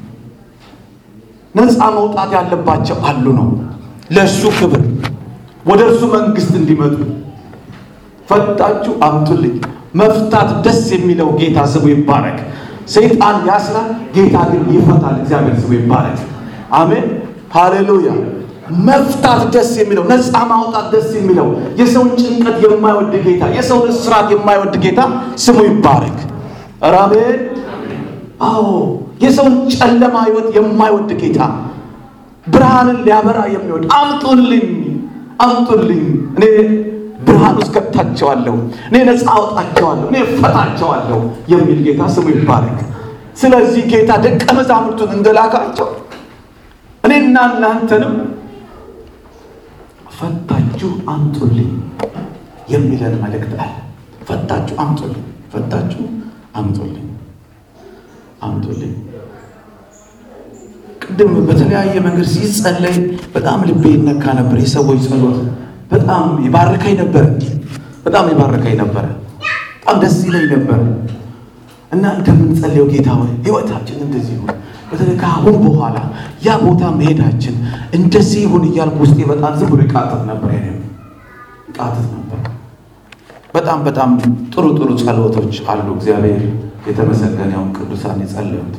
ነፃ መውጣት ያለባቸው አሉ ነው። ለእርሱ ክብር ወደ እርሱ መንግስት እንዲመጡ ፈታችሁ አምጡልኝ። መፍታት ደስ የሚለው ጌታ ስሙ ይባረክ። ሰይጣን ያስራል፣ ጌታ ግን ይፈታል። እግዚአብሔር ስሙ ይባረክ። አሜን፣ ሃሌሉያ። መፍታት ደስ የሚለው ነፃ ማውጣት ደስ የሚለው የሰውን ጭንቀት የማይወድ ጌታ የሰውን እስራት የማይወድ ጌታ ስሙ ይባረክ። ኧረ አሜን። አዎ የሰውን ጨለማ ህይወት የማይወድ ጌታ ብርሃንን ሊያበራ የሚወድ አምጡልኝ፣ አምጡልኝ፣ እኔ ብርሃን ውስጥ ከታቸዋለሁ፣ እኔ ነፃ አወጣቸዋለሁ፣ እኔ እፈታቸዋለሁ የሚል ጌታ ስሙ ይባረክ። ስለዚህ ጌታ ደቀ መዛሙርቱን እንደላካቸው እኔና እናንተንም ፈታችሁ አምጡልኝ የሚለን መልእክት አለ። ፈታችሁ አምጡልኝ፣ ፈታችሁ አምጡልኝ፣ አምጡልኝ። ቅድም በተለያየ መንገድ ሲጸለይ በጣም ልቤ ይነካ ነበር። የሰዎች ጸሎት በጣም ይባርከኝ ነበረ፣ በጣም ይባርከኝ ነበረ፣ በጣም ደስ ይለኝ ነበረ እና እንደምንጸልየው ጌታ ሆይ ህይወታችን እንደዚህ ይሁን፣ በተለይ ከአሁን በኋላ ያ ቦታ መሄዳችን እንደዚህ ይሁን እያልኩ ውስጤ በጣም ዝም ብሎ ይቃጥት ነበር። ይሄ ይቃጥት ነበር። በጣም በጣም ጥሩ ጥሩ ጸሎቶች አሉ። እግዚአብሔር የተመሰገነውን ቅዱሳን የጸለዩት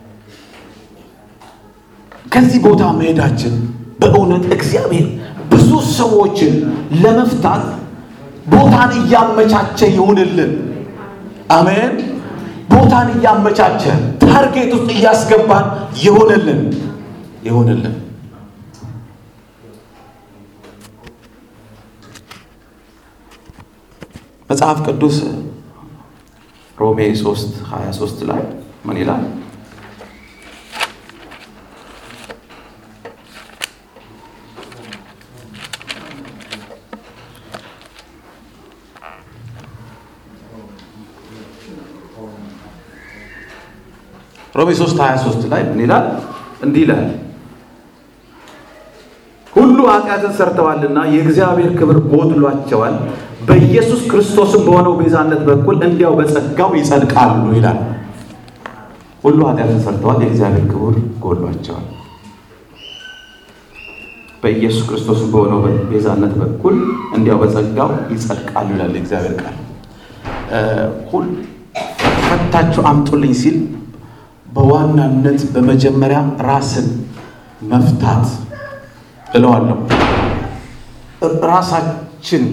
ከዚህ ቦታ መሄዳችን በእውነት እግዚአብሔር ብዙ ሰዎችን ለመፍታት ቦታን እያመቻቸ ይሁንልን። አሜን። ቦታን እያመቻቸ ታርጌት ውስጥ እያስገባን ይሁንልን ይሁንልን። መጽሐፍ ቅዱስ ሮሜ 3 23 ላይ ምን ይላል? ሮሜ 3 23 ላይ ምን ይላል? እንዲህ ይላል ሁሉ ኃጢአትን ሰርተዋልና የእግዚአብሔር ክብር ጎድሏቸዋል፣ በኢየሱስ ክርስቶስም በሆነው ቤዛነት በኩል እንዲያው በጸጋው ይጸድቃሉ ይላል። ሁሉ ኃጢአትን ሰርተዋል፣ የእግዚአብሔር ክብር ጎድሏቸዋል፣ በኢየሱስ ክርስቶስም በሆነው ቤዛነት በኩል እንዲያው በጸጋው ይጸድቃሉ ይላል የእግዚአብሔር ቃል። ሁል ፈታችሁ አምጡልኝ ሲል በዋናነት በመጀመሪያ ራስን መፍታት እለዋለሁ። ራሳችን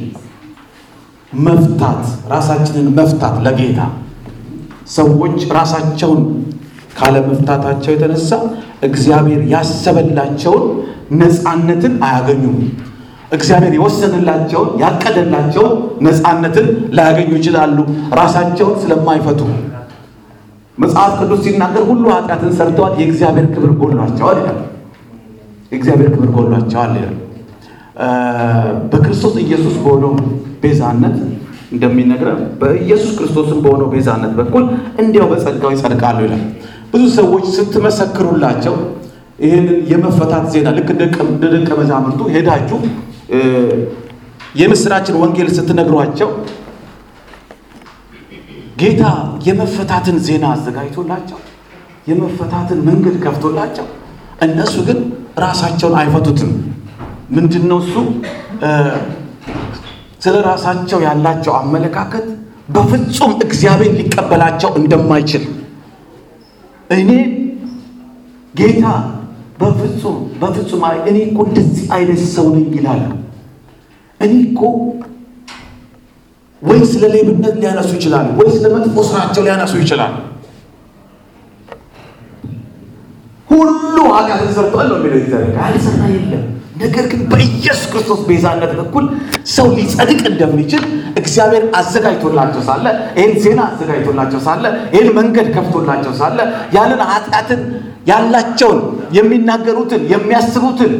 መፍታት ራሳችንን መፍታት ለጌታ ሰዎች ራሳቸውን ካለመፍታታቸው የተነሳ እግዚአብሔር ያሰበላቸውን ነፃነትን አያገኙም። እግዚአብሔር የወሰንላቸውን ያቀደላቸውን ነፃነትን ላያገኙ ይችላሉ፣ ራሳቸውን ስለማይፈቱ። መጽሐፍ ቅዱስ ሲናገር ሁሉ ኃጢአትን ሰርተዋል፣ የእግዚአብሔር ክብር ጎድሏቸዋል ይላል። የእግዚአብሔር ክብር ጎድሏቸዋል ይላል። በክርስቶስ ኢየሱስ በሆነው ቤዛነት እንደሚነግረን በኢየሱስ ክርስቶስም በሆነው ቤዛነት በኩል እንዲያው በጸጋው ይጸድቃሉ ይላል። ብዙ ሰዎች ስትመሰክሩላቸው ይህንን የመፈታት ዜና ልክ እንደ ደቀ መዛሙርቱ ሄዳችሁ የምስራችን ወንጌል ስትነግሯቸው ጌታ የመፈታትን ዜና አዘጋጅቶላቸው የመፈታትን መንገድ ከፍቶላቸው እነሱ ግን ራሳቸውን አይፈቱትም። ምንድን ነው እሱ? ስለ ራሳቸው ያላቸው አመለካከት በፍጹም እግዚአብሔር ሊቀበላቸው እንደማይችል እኔ ጌታ በፍጹም በፍጹም እኔ እኮ እንደዚህ አይነት ሰው ነኝ ይላሉ። እኔ እኮ ወይ ስለ ሌብነት ሊያነሱ ይችላሉ፣ ወይ ስለ መጥፎ ስራቸው ሊያነሱ ይችላሉ። ሁሉ ኃጢአትን ሰርቷል ነው የሚለው እግዚአብሔር። ያልሰራ የለም። ነገር ግን በኢየሱስ ክርስቶስ ቤዛነት በኩል ሰው ሊጸድቅ እንደሚችል እግዚአብሔር አዘጋጅቶላቸው ሳለ ይህን ዜና አዘጋጅቶላቸው ሳለ ይህን መንገድ ከፍቶላቸው ሳለ ያንን ኃጢአትን ያላቸውን የሚናገሩትን የሚያስቡትን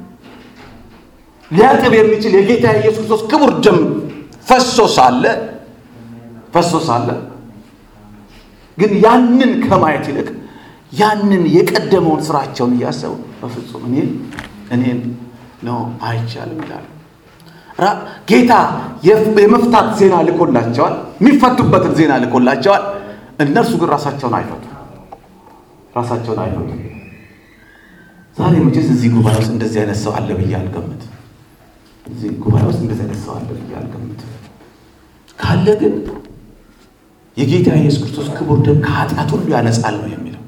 ሊያጥብ የሚችል የጌታ የኢየሱስ ክርስቶስ ክቡር ደም ፈሶ ሳለ ፈሶ ሳለ ግን ያንን ከማየት ይልቅ ያንን የቀደመውን ስራቸውን እያሰቡ በፍጹም እኔን እኔን ነው አይቻልም ይላሉ። ጌታ የመፍታት ዜና ልኮላቸዋል፣ የሚፈቱበትን ዜና ልኮላቸዋል። እነርሱ ግን ራሳቸውን አይፈቱ ራሳቸውን አይፈቱ። ዛሬ መቼስ እዚህ ጉባኤ ውስጥ እንደዚህ አይነት ሰው አለ ብዬ አልገምትም። እዚህ ጉባኤ ውስጥ እንደዚህ አይነት ሰው አለ ብዬ አልገምትም። ካለ ግን የጌታ የኢየሱስ ክርስቶስ ክቡር ደም ከኃጢአት ሁሉ ያነጻል ነው የሚለው።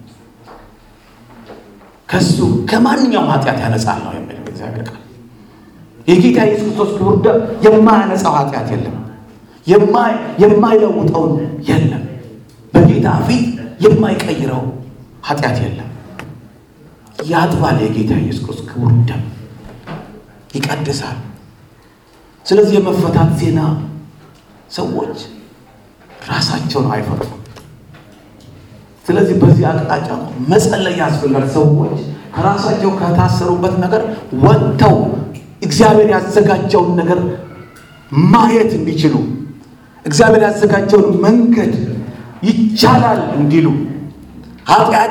ከሱ ከማንኛውም ኃጢአት ያነጻል ነው የሚለው እግዚአብሔር ቃል። የጌታ የኢየሱስ ክርስቶስ ክቡር ደም የማያነጻው ኃጢአት የለም፣ የማይለውጠውን የለም፣ በጌታ ፊት የማይቀይረው ኃጢአት የለም። ያጥባል። የጌታ ኢየሱስ ክርስቶስ ክቡር ደም ይቀድሳል። ስለዚህ የመፈታት ዜና ሰዎች ራሳቸውን አይፈቱም። ስለዚህ በዚህ አቅጣጫ መጸለይ ያስፈልጋል። ሰዎች ከራሳቸው ከታሰሩበት ነገር ወጥተው እግዚአብሔር ያዘጋጀውን ነገር ማየት እንዲችሉ እግዚአብሔር ያዘጋጀውን መንገድ ይቻላል እንዲሉ ኃጢአቴ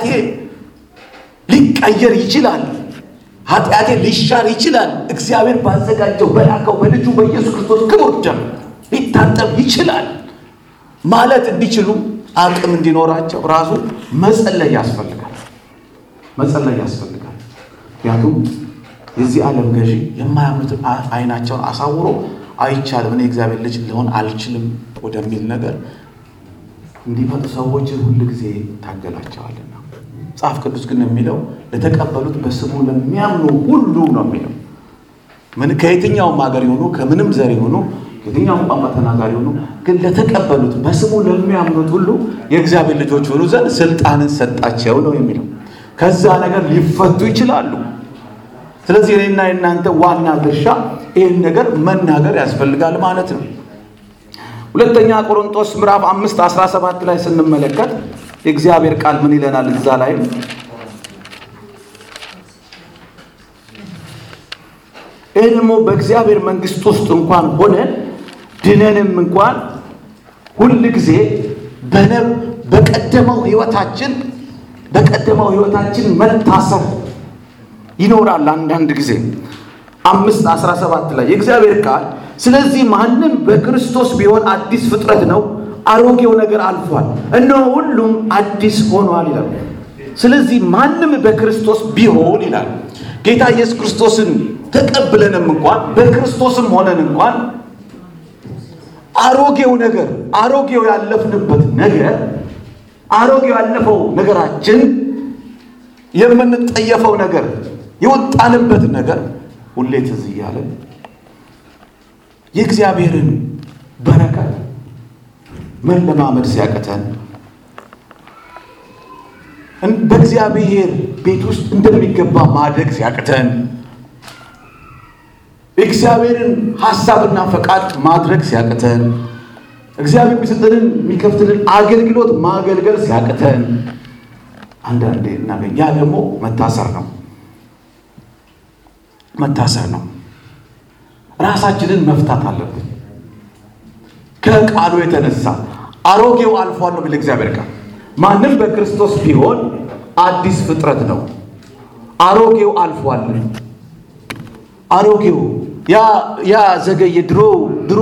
ሊቀየር ይችላል፣ ኃጢአቴ ሊሻር ይችላል፣ እግዚአብሔር ባዘጋጀው በላከው በልጁ በኢየሱስ ክርስቶስ ክቡር ደም ሊታጠብ ይችላል ማለት እንዲችሉ አቅም እንዲኖራቸው ራሱ መጸለይ ያስፈልጋል። መጸለይ ያስፈልጋል። ምክንያቱም የዚህ ዓለም ገዢ የማያምኑትን አይናቸውን አሳውሮ አይቻልም፣ እኔ እግዚአብሔር ልጅ ሊሆን አልችልም ወደሚል ነገር እንዲመጡ ሰዎች ሁል ጊዜ ታገላቸዋልና መጽሐፍ ቅዱስ ግን የሚለው ለተቀበሉት በስሙ ለሚያምኑ ሁሉ ነው የሚለው። ምን ከየትኛውም ሀገር የሆኑ ከምንም ዘር የሆኑ ከየትኛውም ቋንቋ ተናጋሪ የሆኑ ግን ለተቀበሉት በስሙ ለሚያምኑት ሁሉ የእግዚአብሔር ልጆች ሆኑ ዘንድ ስልጣንን ሰጣቸው ነው የሚለው። ከዛ ነገር ሊፈቱ ይችላሉ። ስለዚህ እኔና የእናንተ ዋና ድርሻ ይህን ነገር መናገር ያስፈልጋል ማለት ነው። ሁለተኛ ቆሮንቶስ ምዕራፍ አምስት አስራ ሰባት ላይ ስንመለከት የእግዚአብሔር ቃል ምን ይለናል? እዛ ላይም ይህ ደግሞ በእግዚአብሔር መንግሥት ውስጥ እንኳን ሆነን ድነንም እንኳን ሁል ጊዜ በነብ በቀደመው ሕይወታችን በቀደመው ሕይወታችን መታሰር ይኖራል። አንዳንድ ጊዜ አምስት አስራ ሰባት ላይ የእግዚአብሔር ቃል ስለዚህ ማንም በክርስቶስ ቢሆን አዲስ ፍጥረት ነው፣ አሮጌው ነገር አልፏል፣ እነሆ ሁሉም አዲስ ሆኗል ይላል። ስለዚህ ማንም በክርስቶስ ቢሆን ይላል ጌታ ኢየሱስ ክርስቶስን ተቀብለንም እንኳን በክርስቶስም ሆነን እንኳን አሮጌው ነገር አሮጌው ያለፍንበት ነገር አሮጌው ያለፈው ነገራችን የምንጠየፈው ነገር የወጣንበት ነገር ሁሌ ትዝ እያለ የእግዚአብሔርን በረከት መለማመድ ሲያቅተን በእግዚአብሔር ቤት ውስጥ እንደሚገባ ማደግ ሲያቅተን የእግዚአብሔርን ሀሳብና ፈቃድ ማድረግ ሲያቅተን እግዚአብሔር የሚሰጠንን የሚከፍትልን አገልግሎት ማገልገል ሲያቅተን አንዳንዴ እናገኝ። ያ ደግሞ መታሰር ነው፣ መታሰር ነው። ራሳችንን መፍታት አለብን። ከቃሉ የተነሳ አሮጌው አልፏል ነው የሚል እግዚአብሔር ቃል። ማንም በክርስቶስ ቢሆን አዲስ ፍጥረት ነው። አሮጌው አልፏል። አሮጌው ያ ዘገየ ድሮ ድሮ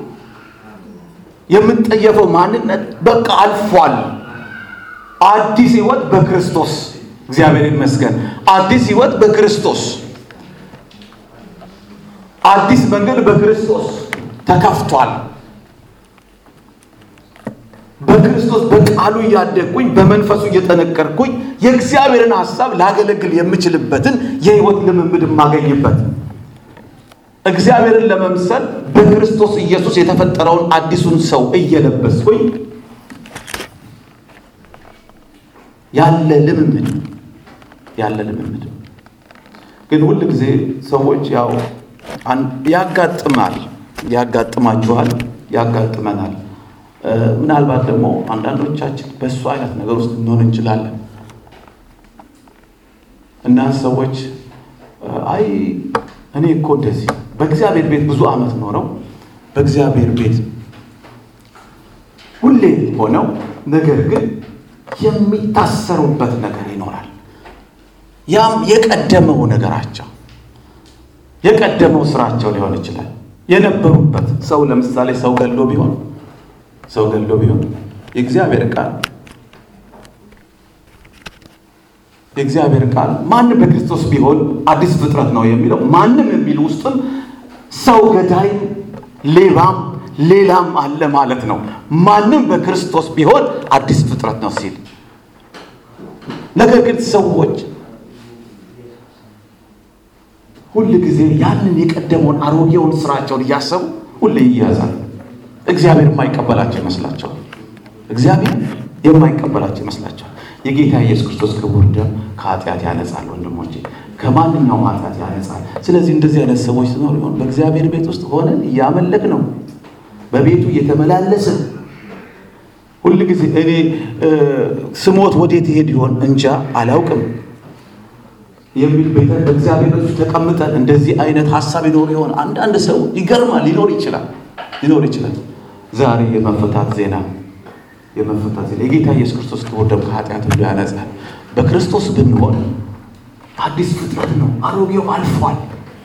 የምንጠየፈው ማንነት በቃ አልፏል። አዲስ ሕይወት በክርስቶስ እግዚአብሔር ይመስገን። አዲስ ሕይወት በክርስቶስ አዲስ መንገድ በክርስቶስ ተከፍቷል። በክርስቶስ በቃሉ እያደግኩኝ በመንፈሱ እየጠነቀርኩኝ የእግዚአብሔርን ሐሳብ ላገለግል የምችልበትን የሕይወት ልምምድ የማገኝበት እግዚአብሔርን ለመምሰል በክርስቶስ ኢየሱስ የተፈጠረውን አዲሱን ሰው እየለበስኩኝ ያለ ልምምድ ያለ ልምምድ ግን ሁል ጊዜ ሰዎች ያው ያጋጥማል፣ ያጋጥማችኋል፣ ያጋጥመናል። ምናልባት ደግሞ አንዳንዶቻችን በእሱ አይነት ነገር ውስጥ እንሆን እንችላለን እና ሰዎች አይ እኔ እኮ እንደዚህ በእግዚአብሔር ቤት ብዙ ዓመት ኖረው በእግዚአብሔር ቤት ሁሌ ሆነው ነገር ግን የሚታሰሩበት ነገር ይኖራል። ያም የቀደመው ነገራቸው የቀደመው ስራቸው ሊሆን ይችላል። የነበሩበት ሰው ለምሳሌ ሰው ገሎ ቢሆን ሰው ገሎ ቢሆን የእግዚአብሔር ቃል የእግዚአብሔር ቃል ማንም በክርስቶስ ቢሆን አዲስ ፍጥረት ነው የሚለው ማንም የሚል ውስጥም ሰው ገዳይም ሌባም ሌላም አለ ማለት ነው። ማንም በክርስቶስ ቢሆን አዲስ ፍጥረት ነው ሲል ነገር ግን ሰዎች ሁል ጊዜ ያንን የቀደመውን አሮጌውን ስራቸውን እያሰቡ ሁሌ ይያዛል። እግዚአብሔር የማይቀበላቸው ይመስላቸዋል። እግዚአብሔር የማይቀበላቸው ይመስላቸዋል። የጌታ ኢየሱስ ክርስቶስ ክቡር ደም ከኃጢአት ያነጻል። ወንድሞቼ ከማንኛውም ኃጢአት ያነጻል። ስለዚህ እንደዚህ አይነት ሰዎች ሲኖሩ ይሆን በእግዚአብሔር ቤት ውስጥ ሆነን እያመለክ ነው፣ በቤቱ እየተመላለስን ሁል ጊዜ እኔ ስሞት ወዴት ይሄድ ይሆን እንጃ አላውቅም የሚል ቤተ በእግዚአብሔር ቤት ውስጥ ተቀምጠን እንደዚህ አይነት ሀሳብ ይኖር ይሆን? አንዳንድ ሰው ይገርማል። ሊኖር ይችላል ሊኖር ይችላል። ዛሬ የመፈታት ዜና የመፈታት ዜና የጌታ ኢየሱስ ክርስቶስ ክቡር ደም ከኃጢአት ሁሉ ያነጻል። በክርስቶስ ብንሆን አዲስ ፍጥረት ነው። አሮጌው አልፏል።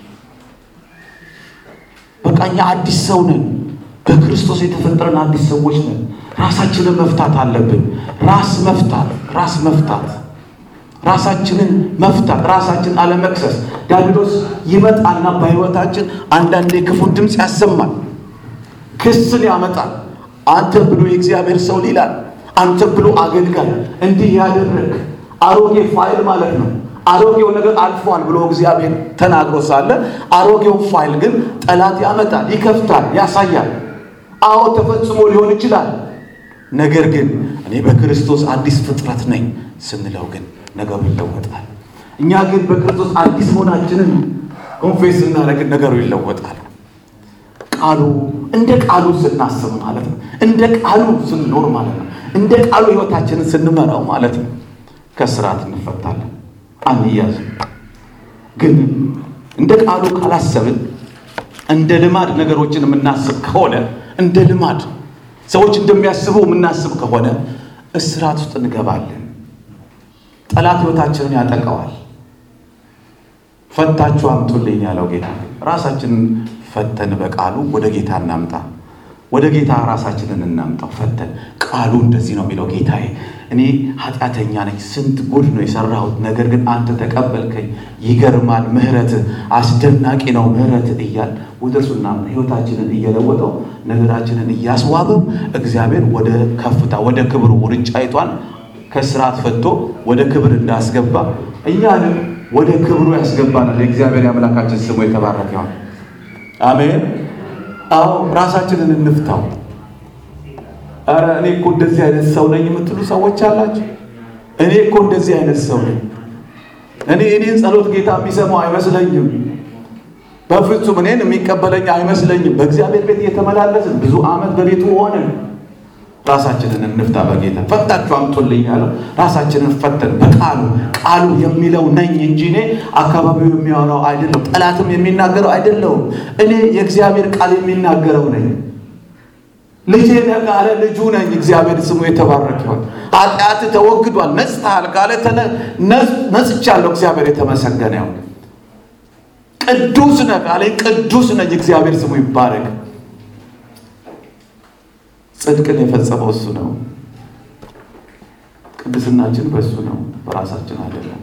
በቃ እኛ አዲስ ሰው ነን። በክርስቶስ የተፈጠረን አዲስ ሰዎች ነን። ራሳችንን መፍታት አለብን። ራስ መፍታት ራስ መፍታት ራሳችንን መፍታት፣ ራሳችንን አለመክሰስ። ዲያብሎስ ይመጣና በሕይወታችን አንዳንዴ ክፉን ድምፅ ያሰማል፣ ክስን ያመጣል። አንተ ብሎ የእግዚአብሔር ሰው ይላል፣ አንተ ብሎ አገልጋይ እንዲህ ያደረግ አሮጌ ፋይል ማለት ነው። አሮጌው ነገር አልፏል ብሎ እግዚአብሔር ተናግሮ ሳለ አሮጌው ፋይል ግን ጠላት ያመጣል፣ ይከፍታል፣ ያሳያል። አዎ ተፈጽሞ ሊሆን ይችላል። ነገር ግን እኔ በክርስቶስ አዲስ ፍጥረት ነኝ ስንለው ግን ነገሩ ይለወጣል። እኛ ግን በክርስቶስ አዲስ መሆናችንን ኮንፌስ ስናደርግን ነገሩ ይለወጣል። ቃሉ እንደ ቃሉ ስናስብ ማለት ነው። እንደ ቃሉ ስንኖር ማለት ነው። እንደ ቃሉ ሕይወታችንን ስንመራው ማለት ነው። ከስርዓት እንፈታለን፣ አንያዝም። ግን እንደ ቃሉ ካላሰብን እንደ ልማድ ነገሮችን የምናስብ ከሆነ እንደ ልማድ ሰዎች እንደሚያስቡ የምናስብ ከሆነ እስራት ውስጥ እንገባለን። ጠላት ሕይወታችንን ያጠቀዋል። ፈታችሁ አምጡልኝ ያለው ጌታ ራሳችንን ፈተን በቃሉ ወደ ጌታ እናምጣ። ወደ ጌታ ራሳችንን እናምጣው ፈተን። ቃሉ እንደዚህ ነው የሚለው ጌታዬ፣ እኔ ኃጢአተኛ ነኝ፣ ስንት ጉድ ነው የሰራሁት፣ ነገር ግን አንተ ተቀበልከኝ። ይገርማል፣ ምሕረትህ አስደናቂ ነው፣ ምሕረትህ እያል ወደ እርሱና ሕይወታችንን እየለወጠው ነገራችንን እያስዋበው እግዚአብሔር ወደ ከፍታ ወደ ክብሩ ውርንጫይቷን ከስርዓት ፈቶ ወደ ክብር እንዳስገባ እኛንም ወደ ክብሩ ያስገባናል። የእግዚአብሔር የአምላካችን ስሙ የተባረከ ይሁን። አሜን። አዎ ራሳችንን እንፍታው። ኧረ እኔ እኮ እንደዚህ አይነት ሰው ነኝ የምትሉ ሰዎች አላችሁ። እኔ እኮ እንደዚህ አይነት ሰው ነኝ። እኔ እኔን ጸሎት ጌታ የሚሰማው አይመስለኝም። በፍጹም እኔን የሚቀበለኝ አይመስለኝም። በእግዚአብሔር ቤት እየተመላለስን ብዙ ዓመት በቤቱ ሆነን ራሳችንን እንፍታ። በጌታ ፈታችሁ አምጡልኝ ያለው ራሳችንን ፈተን በቃሉ ቃሉ የሚለው ነኝ እንጂ እኔ አካባቢው የሚያወራው አይደለም፣ ጠላትም የሚናገረው አይደለውም። እኔ የእግዚአብሔር ቃል የሚናገረው ነኝ። ልጄ ነህ ካለ ልጁ ነኝ። እግዚአብሔር ስሙ የተባረከ ይሁን። ኃጢአት ተወግዷል፣ ነጽተሃል ካለ ነጽቻለሁ። እግዚአብሔር የተመሰገነ ይሁን። ቅዱስ ነህ ካለ ቅዱስ ነኝ። እግዚአብሔር ስሙ ይባረክ። ጽድቅን የፈጸመው እሱ ነው። ቅድስናችን በእሱ ነው፣ በራሳችን አይደለም።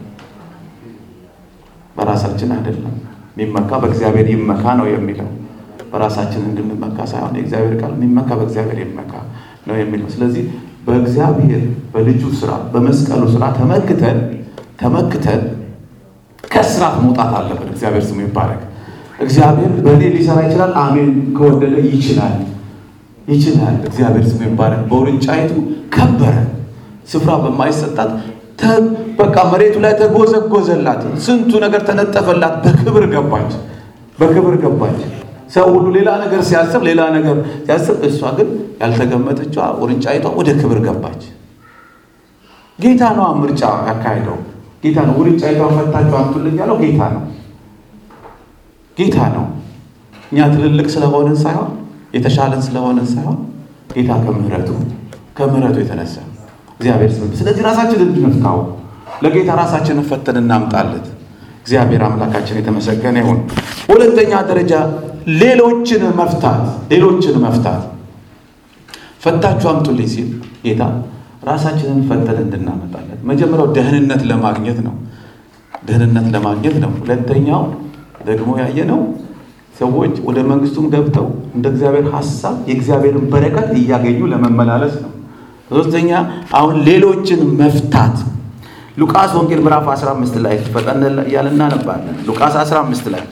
በራሳችን አይደለም። የሚመካ በእግዚአብሔር ይመካ ነው የሚለው በራሳችን እንድንመካ ሳይሆን የእግዚአብሔር ቃል የሚመካ በእግዚአብሔር ይመካ ነው የሚለው። ስለዚህ በእግዚአብሔር በልጁ ስራ በመስቀሉ ስራ ተመክተን ተመክተን ከስራት መውጣት አለብን። እግዚአብሔር ስሙ ይባረክ። እግዚአብሔር በእኔ ሊሰራ ይችላል። አሜን። ከወደደ ይችላል ይችላል። እግዚአብሔር ስሙ ይባረክ። በውርንጫይቱ ከበረ ስፍራ በማይሰጣት በቃ መሬቱ ላይ ተጎዘጎዘላት። ስንቱ ነገር ተነጠፈላት። በክብር ገባች፣ በክብር ገባች። ሰው ሁሉ ሌላ ነገር ሲያስብ ሌላ ነገር ሲያስብ፣ እሷ ግን ያልተገመተችዋ ውርንጫይቷ ወደ ክብር ገባች። ጌታ ነው ምርጫ ያካሄደው ጌታ ነው። ውርንጫይቷን ፈታችሁ አምጡልኝ ያለው ጌታ ነው። ጌታ ነው። እኛ ትልልቅ ስለሆንን ሳይሆን የተሻለን ስለሆንን ሳይሆን ጌታ ከምሕረቱ ከምሕረቱ የተነሳ እግዚአብሔር ስም። ስለዚህ ራሳችንን እንድንፍታው ለጌታ ራሳችንን ፈተን እናምጣለት። እግዚአብሔር አምላካችን የተመሰገነ ይሁን። ሁለተኛ ደረጃ ሌሎችን መፍታት ሌሎችን መፍታት ፈታችሁ አምጡልኝ ሲል ጌታ ራሳችንን ፈተን እንድናመጣለት መጀመሪያው ደህንነት ለማግኘት ነው። ደህንነት ለማግኘት ነው። ሁለተኛው ደግሞ ያየነው ሰዎች ወደ መንግስቱም ገብተው እንደ እግዚአብሔር ሐሳብ የእግዚአብሔርን በረከት እያገኙ ለመመላለስ ነው። ሶስተኛ አሁን ሌሎችን መፍታት ሉቃስ ወንጌል ምዕራፍ 15 ላይ ፈጠን እያለ እናነባለን። ሉቃስ 15 ላይ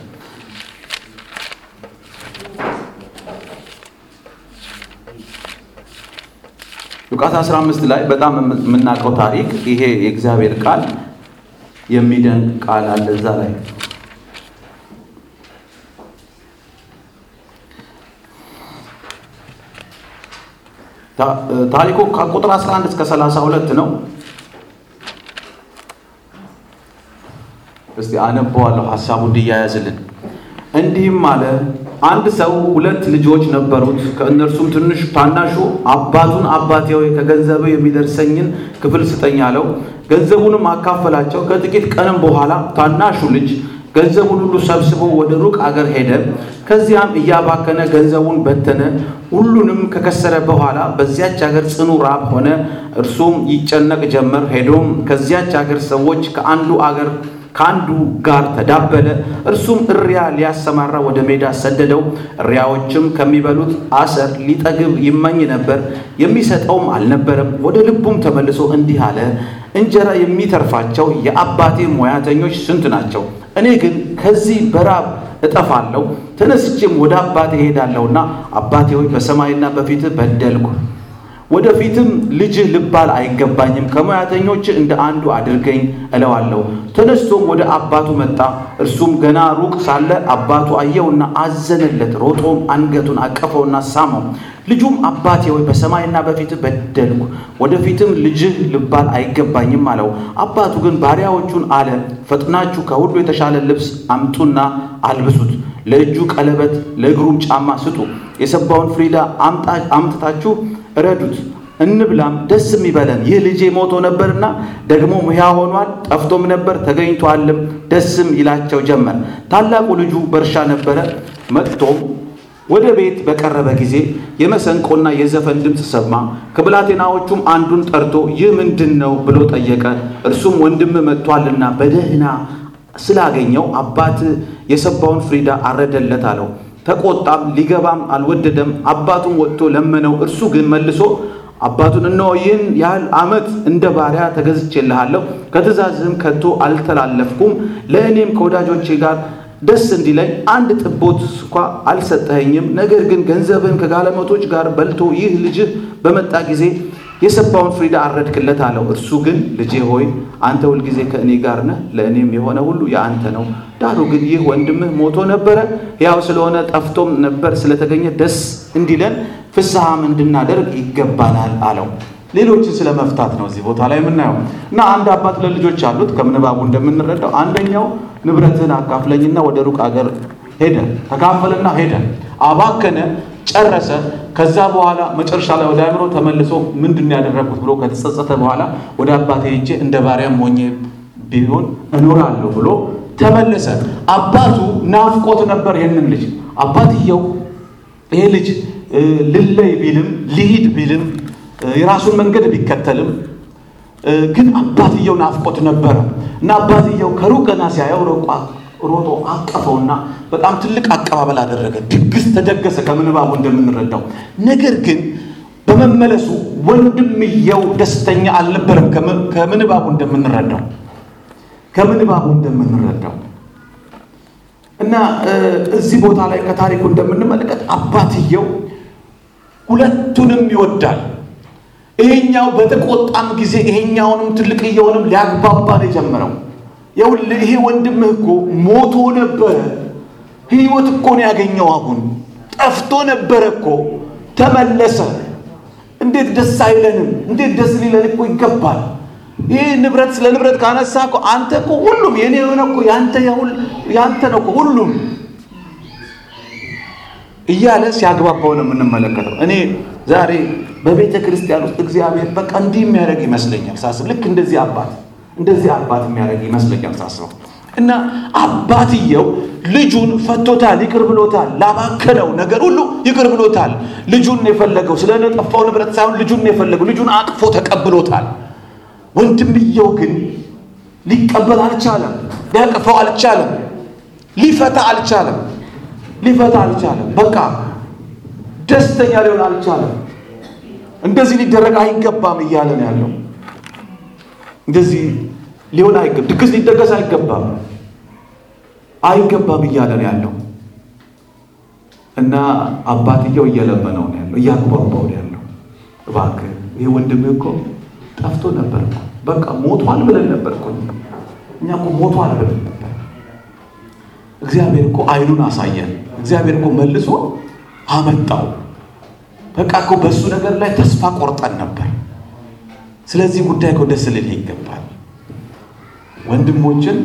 ሉቃስ 15 ላይ በጣም የምናውቀው ታሪክ ይሄ የእግዚአብሔር ቃል የሚደንቅ ቃል አለ እዛ ላይ ታሪኩ ከቁጥር 11 እስከ 32 ነው። እስቲ አነበዋለሁ ሀሳቡ እንዲያያዝልን። እንዲህም አለ፣ አንድ ሰው ሁለት ልጆች ነበሩት። ከእነርሱም ትንሽ ታናሹ አባቱን አባቴ ሆይ ከገንዘብ የሚደርሰኝን ክፍል ስጠኝ አለው። ገንዘቡንም አካፈላቸው። ከጥቂት ቀንም በኋላ ታናሹ ልጅ ገንዘቡን ሁሉ ሰብስቦ ወደ ሩቅ አገር ሄደ። ከዚያም እያባከነ ገንዘቡን በተነ። ሁሉንም ከከሰረ በኋላ በዚያች አገር ጽኑ ራብ ሆነ። እርሱም ይጨነቅ ጀመር። ሄዶም ከዚያች አገር ሰዎች ከአንዱ አገር ከአንዱ ጋር ተዳበለ። እርሱም እሪያ ሊያሰማራ ወደ ሜዳ ሰደደው። እሪያዎችም ከሚበሉት አሰር ሊጠግብ ይመኝ ነበር፣ የሚሰጠውም አልነበረም። ወደ ልቡም ተመልሶ እንዲህ አለ፣ እንጀራ የሚተርፋቸው የአባቴ ሙያተኞች ስንት ናቸው? እኔ ግን ከዚህ በራብ እጠፋለሁ። ተነስቼም ወደ አባቴ እሄዳለሁና አባቴ ሆይ በሰማይና በፊትህ በደልኩ ወደፊትም ልጅህ ልባል አይገባኝም፣ ከሙያተኞች እንደ አንዱ አድርገኝ እለዋለሁ። ተነስቶም ወደ አባቱ መጣ። እርሱም ገና ሩቅ ሳለ አባቱ አየውና አዘነለት። ሮጦም አንገቱን አቀፈውና ሳመው። ልጁም አባቴ ሆይ በሰማይና በፊትህ በደልኩ፣ ወደፊትም ልጅህ ልባል አይገባኝም አለው። አባቱ ግን ባሪያዎቹን አለ፣ ፈጥናችሁ ከሁሉ የተሻለ ልብስ አምጡና አልብሱት፣ ለእጁ ቀለበት፣ ለእግሩም ጫማ ስጡ። የሰባውን ፍሪዳ አምጥታችሁ እረዱት እንብላም ደስም ይበለን። ይህ ልጄ ሞቶ ነበርና ደግሞ ሕያው ሆኗል፣ ጠፍቶም ነበር ተገኝቷልም፣ ደስም ይላቸው ጀመር። ታላቁ ልጁ በእርሻ ነበረ። መጥቶም ወደ ቤት በቀረበ ጊዜ የመሰንቆና የዘፈን ድምፅ ሰማ። ከብላቴናዎቹም አንዱን ጠርቶ ይህ ምንድን ነው ብሎ ጠየቀ። እርሱም ወንድም መጥቷልና በደህና ስላገኘው አባት የሰባውን ፍሪዳ አረደለት አለው። ተቆጣም፣ ሊገባም አልወደደም። አባቱን ወጥቶ ለመነው። እርሱ ግን መልሶ አባቱን እነሆ ይህን ያህል ዓመት እንደ ባሪያ ተገዝቼልሃለሁ፣ ከትእዛዝህም ከቶ አልተላለፍኩም። ለእኔም ከወዳጆቼ ጋር ደስ እንዲለኝ አንድ ጥቦት እንኳ አልሰጠኸኝም። ነገር ግን ገንዘብህን ከጋለሞቶች ጋር በልቶ ይህ ልጅህ በመጣ ጊዜ የሰባውን ፍሪዳ አረድክለት አለው። እርሱ ግን ልጄ ሆይ አንተ ሁልጊዜ ከእኔ ጋር ነህ፣ ለእኔም የሆነ ሁሉ የአንተ ነው። ዳሩ ግን ይህ ወንድምህ ሞቶ ነበረ፣ ሕያው ስለሆነ ጠፍቶም ነበር፣ ስለተገኘ ደስ እንዲለን ፍስሐም እንድናደርግ ይገባናል አለው። ሌሎችን ስለ መፍታት ነው እዚህ ቦታ ላይ የምናየው እና አንድ አባት ለልጆች አሉት። ከምንባቡ እንደምንረዳው አንደኛው ንብረትህን አካፍለኝና ወደ ሩቅ አገር ሄደ፣ ተካፈልና ሄደ፣ አባከነ፣ ጨረሰ። ከዛ በኋላ መጨረሻ ላይ ወደ አእምሮ ተመልሶ ምንድን ያደረግኩት ብሎ ከተጸጸተ በኋላ ወደ አባቴ ሄጄ እንደ ባሪያም ሆኜ ቢሆን እኖራለሁ ብሎ ተመለሰ። አባቱ ናፍቆት ነበር ይህንን ልጅ። አባትየው ይሄ ልጅ ልለይ ቢልም ልሂድ ቢልም የራሱን መንገድ ቢከተልም ግን አባትየው ናፍቆት ነበረ እና አባትየው ከሩቅ ገና ሲያየው ሮቋ ሮጦ አቀፈውና በጣም ትልቅ አቀባበል አደረገ። ድግስ ተደገሰ ከምንባቡ እንደምንረዳው። ነገር ግን በመመለሱ ወንድምየው ደስተኛ አልነበረም። ከምንባቡ እንደምንረዳው ከምንባቡ እንደምንረዳው እና እዚህ ቦታ ላይ ከታሪኩ እንደምንመለከት አባትየው ሁለቱንም ይወዳል። ይሄኛው በተቆጣም ጊዜ ይሄኛውንም ትልቅየውንም ሊያግባባ ነው የጀመረው። ይኸውልህ ይሄ ወንድምህ እኮ ሞቶ ነበረ፣ ህይወት እኮ ነው ያገኘው። አሁን ጠፍቶ ነበረ እኮ ተመለሰ። እንዴት ደስ አይለንም? እንዴት ደስ ሊለን እኮ ይገባል። ይህ ንብረት ስለ ንብረት ካነሳ እኮ አንተ እኮ ሁሉም የኔ የሆነ እኮ ያንተ ነው እኮ ሁሉም እያለ ሲያግባባው ነው የምንመለከተው። እኔ ዛሬ በቤተ ክርስቲያን ውስጥ እግዚአብሔር በቃ እንዲህ የሚያደርግ ይመስለኛል ሳስብ፣ ልክ እንደዚህ አባት እንደዚህ አባት የሚያደርግ ይመስለኛል ሳስበው እና አባትየው ልጁን ፈቶታል፣ ይቅር ብሎታል። ላባከነው ነገር ሁሉ ይቅር ብሎታል። ልጁን ነው የፈለገው፣ ስለ ጠፋው ንብረት ሳይሆን ልጁን ነው የፈለገው። ልጁን አቅፎ ተቀብሎታል። ወንድምየው ግን ሊቀበል አልቻለም፣ ሊያቅፈው አልቻለም፣ ሊፈታ አልቻለም ሊፈታ አልቻለም። በቃ ደስተኛ ሊሆን አልቻለም። እንደዚህ ሊደረግ አይገባም እያለ ነው ያለው። እንደዚህ ሊሆን አይገባም፣ ድግስ ሊደገስ አይገባም አይገባም እያለ ነው ያለው እና አባትየው እየለመነው ነው ያለው፣ እያግባባው ነው ያለው። እባክህ ይህ ወንድምህ እኮ ጠፍቶ ነበር እኮ በቃ ሞቷል ብለን ነበር እኮ እኛ እኮ ሞቷል ብለን ነበር። እግዚአብሔር እኮ አይኑን አሳየን። እግዚአብሔር እኮ መልሶ አመጣው። በቃ እኮ በእሱ ነገር ላይ ተስፋ ቆርጠን ነበር። ስለዚህ ጉዳይ እኮ ደስ ልልህ ይገባል። ወንድሞችን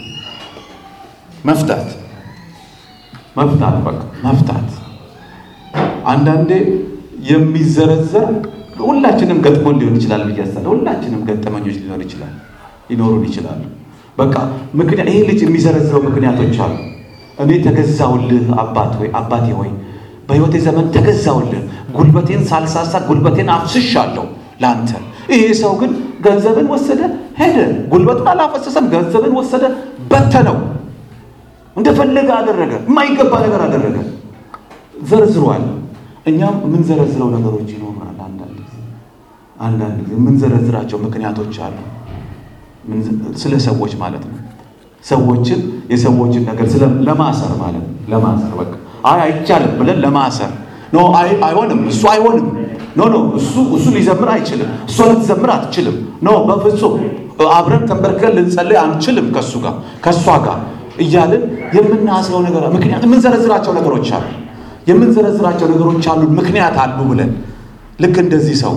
መፍታት መፍታት በቃ መፍታት። አንዳንዴ የሚዘረዘር ሁላችንም ገጥሞን ሊሆን ይችላል ብዬ አስባለሁ። ሁላችንም ገጠመኞች ሊሆን ይችላል ሊኖሩን ይችላሉ። በቃ ምክንያት ይሄ ልጅ የሚዘረዝረው ምክንያቶች አሉ። እኔ ተገዛውልህ አባት ወይ አባቴ ሆይ በሕይወቴ ዘመን ተገዛውልህ፣ ጉልበቴን ሳልሳሳ ጉልበቴን አፍስሻለሁ ለአንተ። ይሄ ሰው ግን ገንዘብን ወሰደ ሄደ። ጉልበቱን አላፈሰሰም፣ ገንዘብን ወሰደ በተነው፣ እንደፈለገ አደረገ፣ የማይገባ ነገር አደረገ። ዘርዝሯል። እኛም የምንዘረዝረው ነገሮች ይኖራል። አንዳንድ ጊዜ አንዳንድ ጊዜ የምንዘረዝራቸው ምክንያቶች አሉ። ስለ ሰዎች ማለት ነው። ሰዎችን የሰዎችን ነገር ስለ ለማሰር ማለት ነው። ለማሰር በቃ አይ አይቻልም ብለን ለማሰር ኖ አይ አይሆንም፣ እሱ አይሆንም፣ ኖ ኖ እሱ እሱ ሊዘምር አይችልም፣ እሷ ልትዘምር አትችልም፣ ኖ በፍጹም አብረን ተንበርከን ልንጸልይ አንችልም ከእሱ ጋር ከእሷ ጋር እያልን የምናስረው ነገር ምክንያት የምንዘረዝራቸው ነገሮች አሉ የምንዘረዝራቸው ነገሮች አሉ ምክንያት አሉ ብለን ልክ እንደዚህ ሰው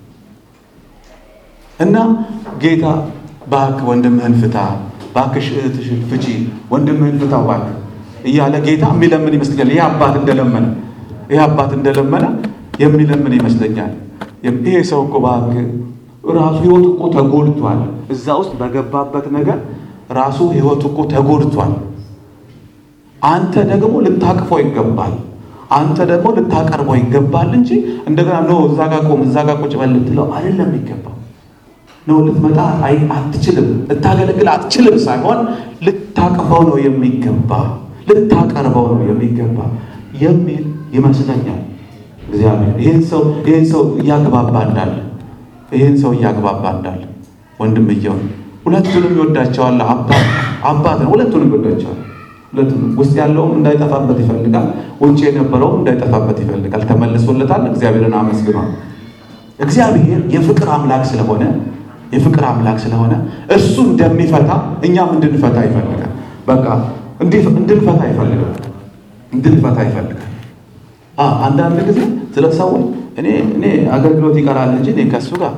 እና ጌታ እባክህ ወንድምህን ፍታ፣ እባክሽ እህትሽን ፍቺ፣ ወንድምህን ፍታው እባክህ እያለ ጌታ የሚለምን ይመስለኛል። ይህ አባት እንደለመነ ይህ አባት እንደለመነ የሚለምን ይመስለኛል። ይሄ ሰው እኮ እባክህ ራሱ ህይወቱ እኮ ተጎድቷል። እዛ ውስጥ በገባበት ነገር ራሱ ህይወቱ እኮ ተጎድቷል። አንተ ደግሞ ልታቅፈው ይገባል። አንተ ደግሞ ልታቀርበው ይገባል እንጂ እንደገና ኖ እዛ ጋ ቆም እዛ ጋ ቁጭ በል ልትለው አይደለም የሚገባው ነው ልትመጣ አትችልም፣ ልታገለግል አትችልም ሳይሆን ልታቅፈው ነው የሚገባ፣ ልታቀርበው ነው የሚገባ የሚል ይመስለኛል። እግዚአብሔር ይህን ሰው ይህን ሰው እያግባባ እንዳለ ይህን ሰው እያግባባ እንዳለ ወንድምየው ሁለቱንም ይወዳቸዋል። አባት አባት ነው፣ ሁለቱንም ይወዳቸዋል። ሁለቱም ውስጥ ያለውም እንዳይጠፋበት ይፈልጋል፣ ውጭ የነበረውም እንዳይጠፋበት ይፈልጋል። ተመልሶለታል። እግዚአብሔርን አመስግኗል። እግዚአብሔር የፍቅር አምላክ ስለሆነ የፍቅር አምላክ ስለሆነ እርሱ እንደሚፈታ እኛም እንድንፈታ ይፈልጋል። በቃ እንድንፈታ ይፈልጋል። እንድንፈታ ይፈልጋል። አንዳንድ ጊዜ ስለ ሰዎች እኔ እኔ አገልግሎት ይቀራል እንጂ እኔ ከእሱ ጋር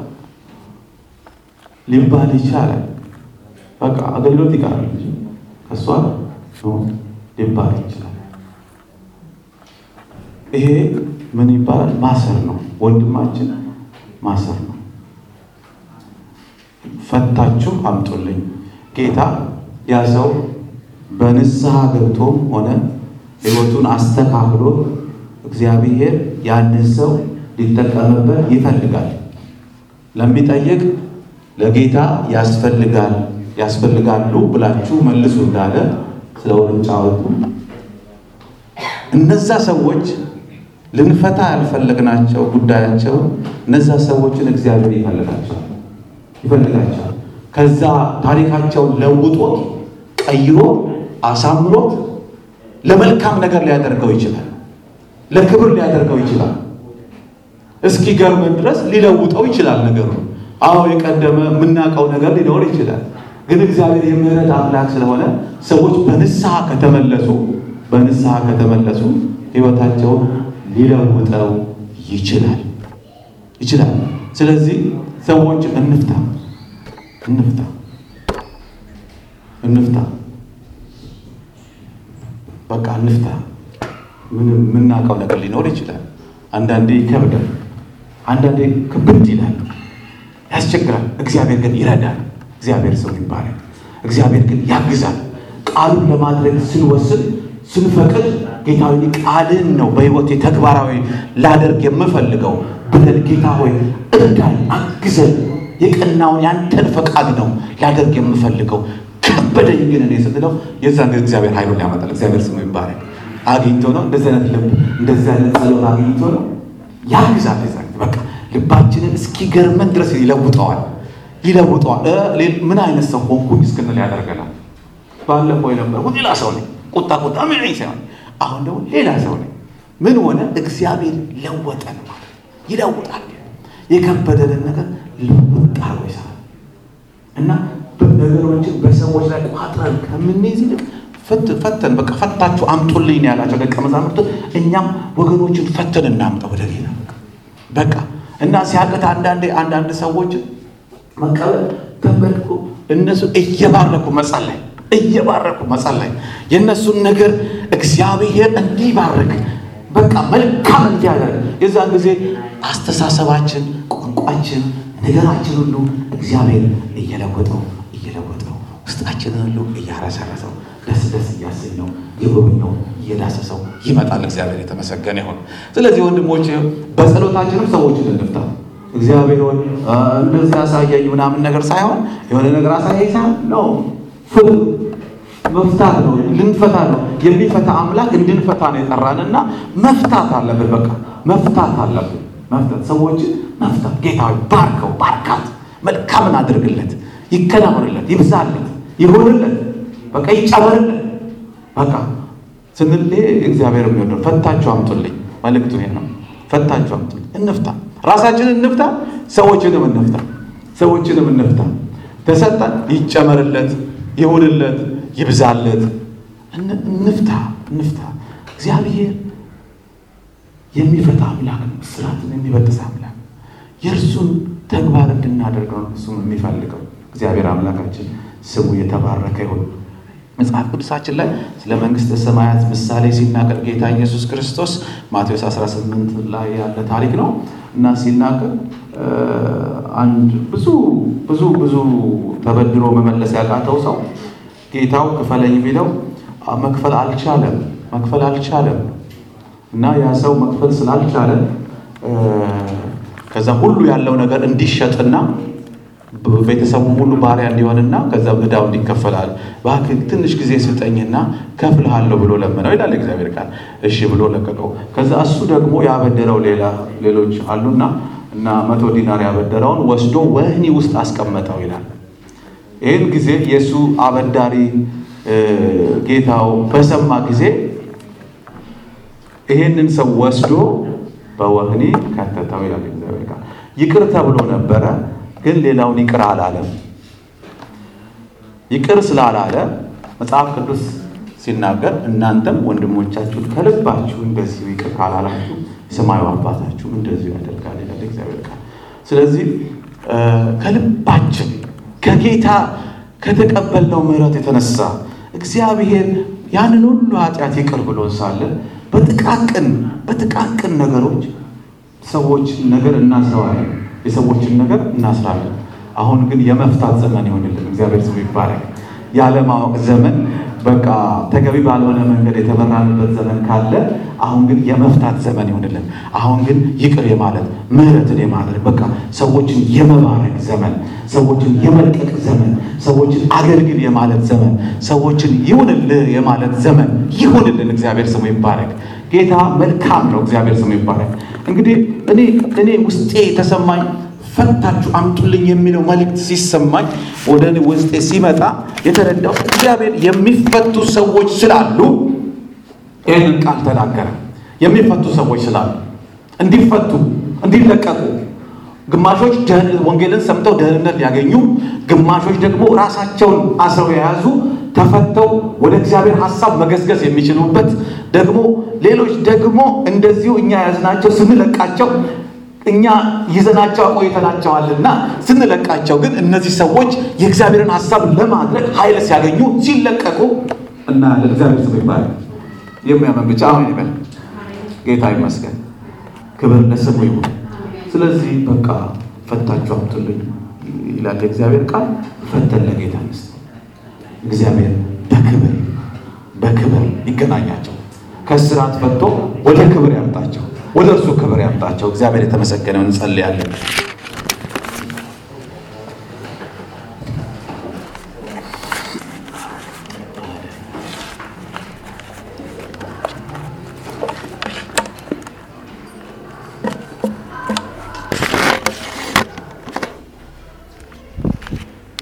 ሊባል ይቻላል። በቃ አገልግሎት ይቀራል እንጂ ከእሷ ሊባል ይችላል። ይሄ ምን ይባላል? ማሰር ነው። ወንድማችን ማሰር ነው። ፈታችሁ አምጡልኝ። ጌታ ያ ሰው በንስሐ ገብቶም ሆነ ሕይወቱን አስተካክሎ እግዚአብሔር ያንን ሰው ሊጠቀምበት ይፈልጋል። ለሚጠይቅ ለጌታ ያስፈልጋል ያስፈልጋሉ ብላችሁ መልሱ እንዳለ ስለ ውርንጫወቱ እነዛ ሰዎች ልንፈታ ያልፈለግናቸው ጉዳያቸው እነዛ ሰዎችን እግዚአብሔር ይፈልጋቸዋል ይፈልጋቸዋል። ከዛ ታሪካቸውን ለውጦት ቀይሮ አሳምሮት ለመልካም ነገር ሊያደርገው ይችላል። ለክብር ሊያደርገው ይችላል። እስኪ ገርመን ድረስ ሊለውጠው ይችላል ነገሩ። አዎ የቀደመ የምናውቀው ነገር ሊኖር ይችላል። ግን እግዚአብሔር የምህረት አምላክ ስለሆነ ሰዎች በንስሐ ከተመለሱ በንስሐ ከተመለሱ ሕይወታቸውን ሊለውጠው ይችላል ይችላል። ስለዚህ ሰዎች እንፍታ እንፍታ እንፍታ በቃ እንፍታ። ምንም የምናውቀው ነገር ሊኖር ይችላል። አንዳንዴ ይከብዳል፣ አንዳንዴ ክብድ ይላል፣ ያስቸግራል። እግዚአብሔር ግን ይረዳል። እግዚአብሔር ሰው ይባላል። እግዚአብሔር ግን ያግዛል። ቃሉን ለማድረግ ስንወስን ስንፈቅድ ጌታዊ ቃልን ነው በሕይወቴ ተግባራዊ ላደርግ የምፈልገው ብለን ጌታ ሆይ እርዳን፣ አግዘን፣ የቀናውን ያንተን ፈቃድ ነው ላደርግ የምፈልገው ከበደኝ ግን እኔ ስትለው የዛን ጊዜ እግዚአብሔር ኃይሉን ያመጣል። እግዚአብሔር ስሙ ይባላል። አግኝቶ ነው እንደዚህ አይነት ልብ እንደዚህ አይነት ጸሎት አግኝቶ ነው ያግዛል። የዛ በቃ ልባችንን እስኪገርመን ድረስ ይለውጠዋል ይለውጠዋል። ምን አይነት ሰው ሆንኩኝ እስክንል ያደርገናል። ባለፈው የነበርኩት ሌላ ሰው ነኝ፣ ቁጣ ቁጣ ምን ሳይሆን አሁን ደግሞ ሌላ ሰው ነኝ። ምን ሆነ? እግዚአብሔር ለወጠን ማለት ይለውጣል። የከበደንን ነገር ልውጥ አርጎ ይሰራል እና ነገሮችን በሰዎች ላይ ቋጥረን ከምንይዝ ይልቅ ፈተን በቃ ፈታችሁ አምጡልኝ ነው ያላቸው ደቀ መዛሙርቱ። እኛም ወገኖችን ፈተን እናምጣ ወደ ጌታ በቃ እና ሲያቅት አንዳንዴ አንዳንድ ሰዎች መቀበል ተንበርክኮ እነሱ እየባረኩ መጸለይ እየባረኩ መጸለይ የእነሱን ነገር እግዚአብሔር እንዲባርክ በቃ መልካም እንዲያደርግ የዛን ጊዜ አስተሳሰባችን፣ ቋንቋችን፣ ነገራችን ሁሉ እግዚአብሔር እየለወጠው እየለወጠው ውስጣችንን ሁሉ እያረሰረሰው ደስ ደስ እያሰኘው የጎበኘው እየዳሰሰው ይመጣል። እግዚአብሔር የተመሰገነ ይሁን። ስለዚህ ወንድሞች በጸሎታችንም ሰዎችን እንፍታ። እግዚአብሔር ሆይ እንደዚህ አሳየኝ ምናምን ነገር ሳይሆን የሆነ ነገር አሳየኝ ሳይሆን ነው ፍቱ መፍታት ነው። ልንፈታ ነው። የሚፈታ አምላክ እንድንፈታ ነው የጠራንና መፍታት አለብን። በቃ መፍታት አለብን። መፍታት ሰዎችን መፍታት። ጌታዊ ባርከው፣ ባርካት፣ መልካምን አድርግለት፣ ይከናወንለት፣ ይብዛለት፣ ይሆንለት፣ በቃ ይጨመርለት። በቃ ስንል እግዚአብሔር የሚወደው ፈታችሁ አምጡልኝ መልእክቱ ይሄ ነው። ፈታችሁ አምጡልኝ፣ እንፍታ፣ ራሳችንን እንፍታ፣ ሰዎችንም እንፍታ፣ ሰዎችንም እንፍታ። ተሰጠን፣ ይጨመርለት፣ ይሁንለት ይብዛለት። እንፍታ እንፍታ። እግዚአብሔር የሚፈታ አምላክ ነው። እስራትን የሚበጥስ አምላክ የእርሱን ተግባር እንድናደርገው ነው እሱም የሚፈልገው። እግዚአብሔር አምላካችን ስሙ የተባረከ ይሁን። መጽሐፍ ቅዱሳችን ላይ ስለ መንግሥተ ሰማያት ምሳሌ ሲናገር ጌታ ኢየሱስ ክርስቶስ ማቴዎስ 18 ላይ ያለ ታሪክ ነው እና ሲናገር አንድ ብዙ ብዙ ብዙ ተበድሮ መመለስ ያቃተው ሰው ጌታው ክፈለኝ ቢለው መክፈል አልቻለም። መክፈል አልቻለም እና ያ ሰው መክፈል ስላልቻለ ከዛ ሁሉ ያለው ነገር እንዲሸጥና ቤተሰቡ ሁሉ ባሪያ እንዲሆንና ከዛ ዕዳው እንዲከፈላል እባክህ ትንሽ ጊዜ ስጠኝና ከፍልሃለሁ ብሎ ለመነው ይላል እግዚአብሔር ቃል። እሺ ብሎ ለቀቀው። ከዛ እሱ ደግሞ ያበደረው ሌላ ሌሎች አሉና እና መቶ ዲናር ያበደረውን ወስዶ ወህኒ ውስጥ አስቀመጠው ይላል። ይህን ጊዜ የእሱ አበዳሪ ጌታው በሰማ ጊዜ ይህንን ሰው ወስዶ በወህኒ ከተተው ይላል እግዚአብሔር ቃል። ይቅር ተብሎ ነበረ፣ ግን ሌላውን ይቅር አላለም። ይቅር ስላላለ መጽሐፍ ቅዱስ ሲናገር እናንተም ወንድሞቻችሁን ከልባችሁ እንደዚሁ ይቅር ካላላችሁ ሰማዩ አባታችሁ እንደዚሁ ያደርጋል ይላል እግዚአብሔር ቃል። ስለዚህ ከልባችን ከጌታ ከተቀበልነው ምሕረት የተነሳ እግዚአብሔር ያንን ሁሉ ኃጢአት ይቅር ብሎ ሳለ በጥቃቅን በጥቃቅን ነገሮች ሰዎችን ነገር እናስረዋለን፣ የሰዎችን ነገር እናስራለን። አሁን ግን የመፍታት ዘመን ይሆንልን። እግዚአብሔር ስሙ ይባረክ። ያለማወቅ ዘመን በቃ ተገቢ ባልሆነ መንገድ የተመራንበት ዘመን ካለ አሁን ግን የመፍታት ዘመን ይሆንልን። አሁን ግን ይቅር የማለት ምሕረትን የማድረግ በቃ ሰዎችን የመባረክ ዘመን፣ ሰዎችን የመልቀቅ ዘመን፣ ሰዎችን አገልግል የማለት ዘመን፣ ሰዎችን ይሁንልህ የማለት ዘመን ይሁንልን። እግዚአብሔር ስሙ ይባረክ። ጌታ መልካም ነው። እግዚአብሔር ስሙ ይባረክ። እንግዲህ እኔ እኔ ውስጤ የተሰማኝ ፈታችሁ አምጡልኝ የሚለው መልእክት ሲሰማኝ ወደ እኔ ውስጤ ሲመጣ የተረዳው እግዚአብሔር የሚፈቱ ሰዎች ስላሉ ይህንን ቃል ተናገረ። የሚፈቱ ሰዎች ስላሉ እንዲፈቱ፣ እንዲለቀቁ ግማሾች ወንጌልን ሰምተው ደህንነት ሊያገኙ፣ ግማሾች ደግሞ ራሳቸውን አስረው የያዙ ተፈተው ወደ እግዚአብሔር ሐሳብ መገስገስ የሚችሉበት ደግሞ ሌሎች ደግሞ እንደዚሁ እኛ ያዝናቸው ስንለቃቸው እኛ ይዘናቸው አቆይተናቸዋልና ስንለቃቸው ግን እነዚህ ሰዎች የእግዚአብሔርን ሐሳብ ለማድረግ ኃይል ሲያገኙ ሲለቀቁ እናያለን። እግዚአብሔር ስም ይባላል። የሚያመን ብቻ አሁን ይበል። ጌታ ይመስገን፣ ክብር ለስሙ ይሁን። ስለዚህ በቃ ፈታችሁ አምጡልኝ ይላል የእግዚአብሔር ቃል። ፈተን ለጌታ ንስ እግዚአብሔር በክብር በክብር ይገናኛቸው፣ ከስራት ፈቶ ወደ ክብር ያምጣቸው ወደ እርሱ ክብር ያምጣቸው። እግዚአብሔር የተመሰገነውን እንጸልያለን።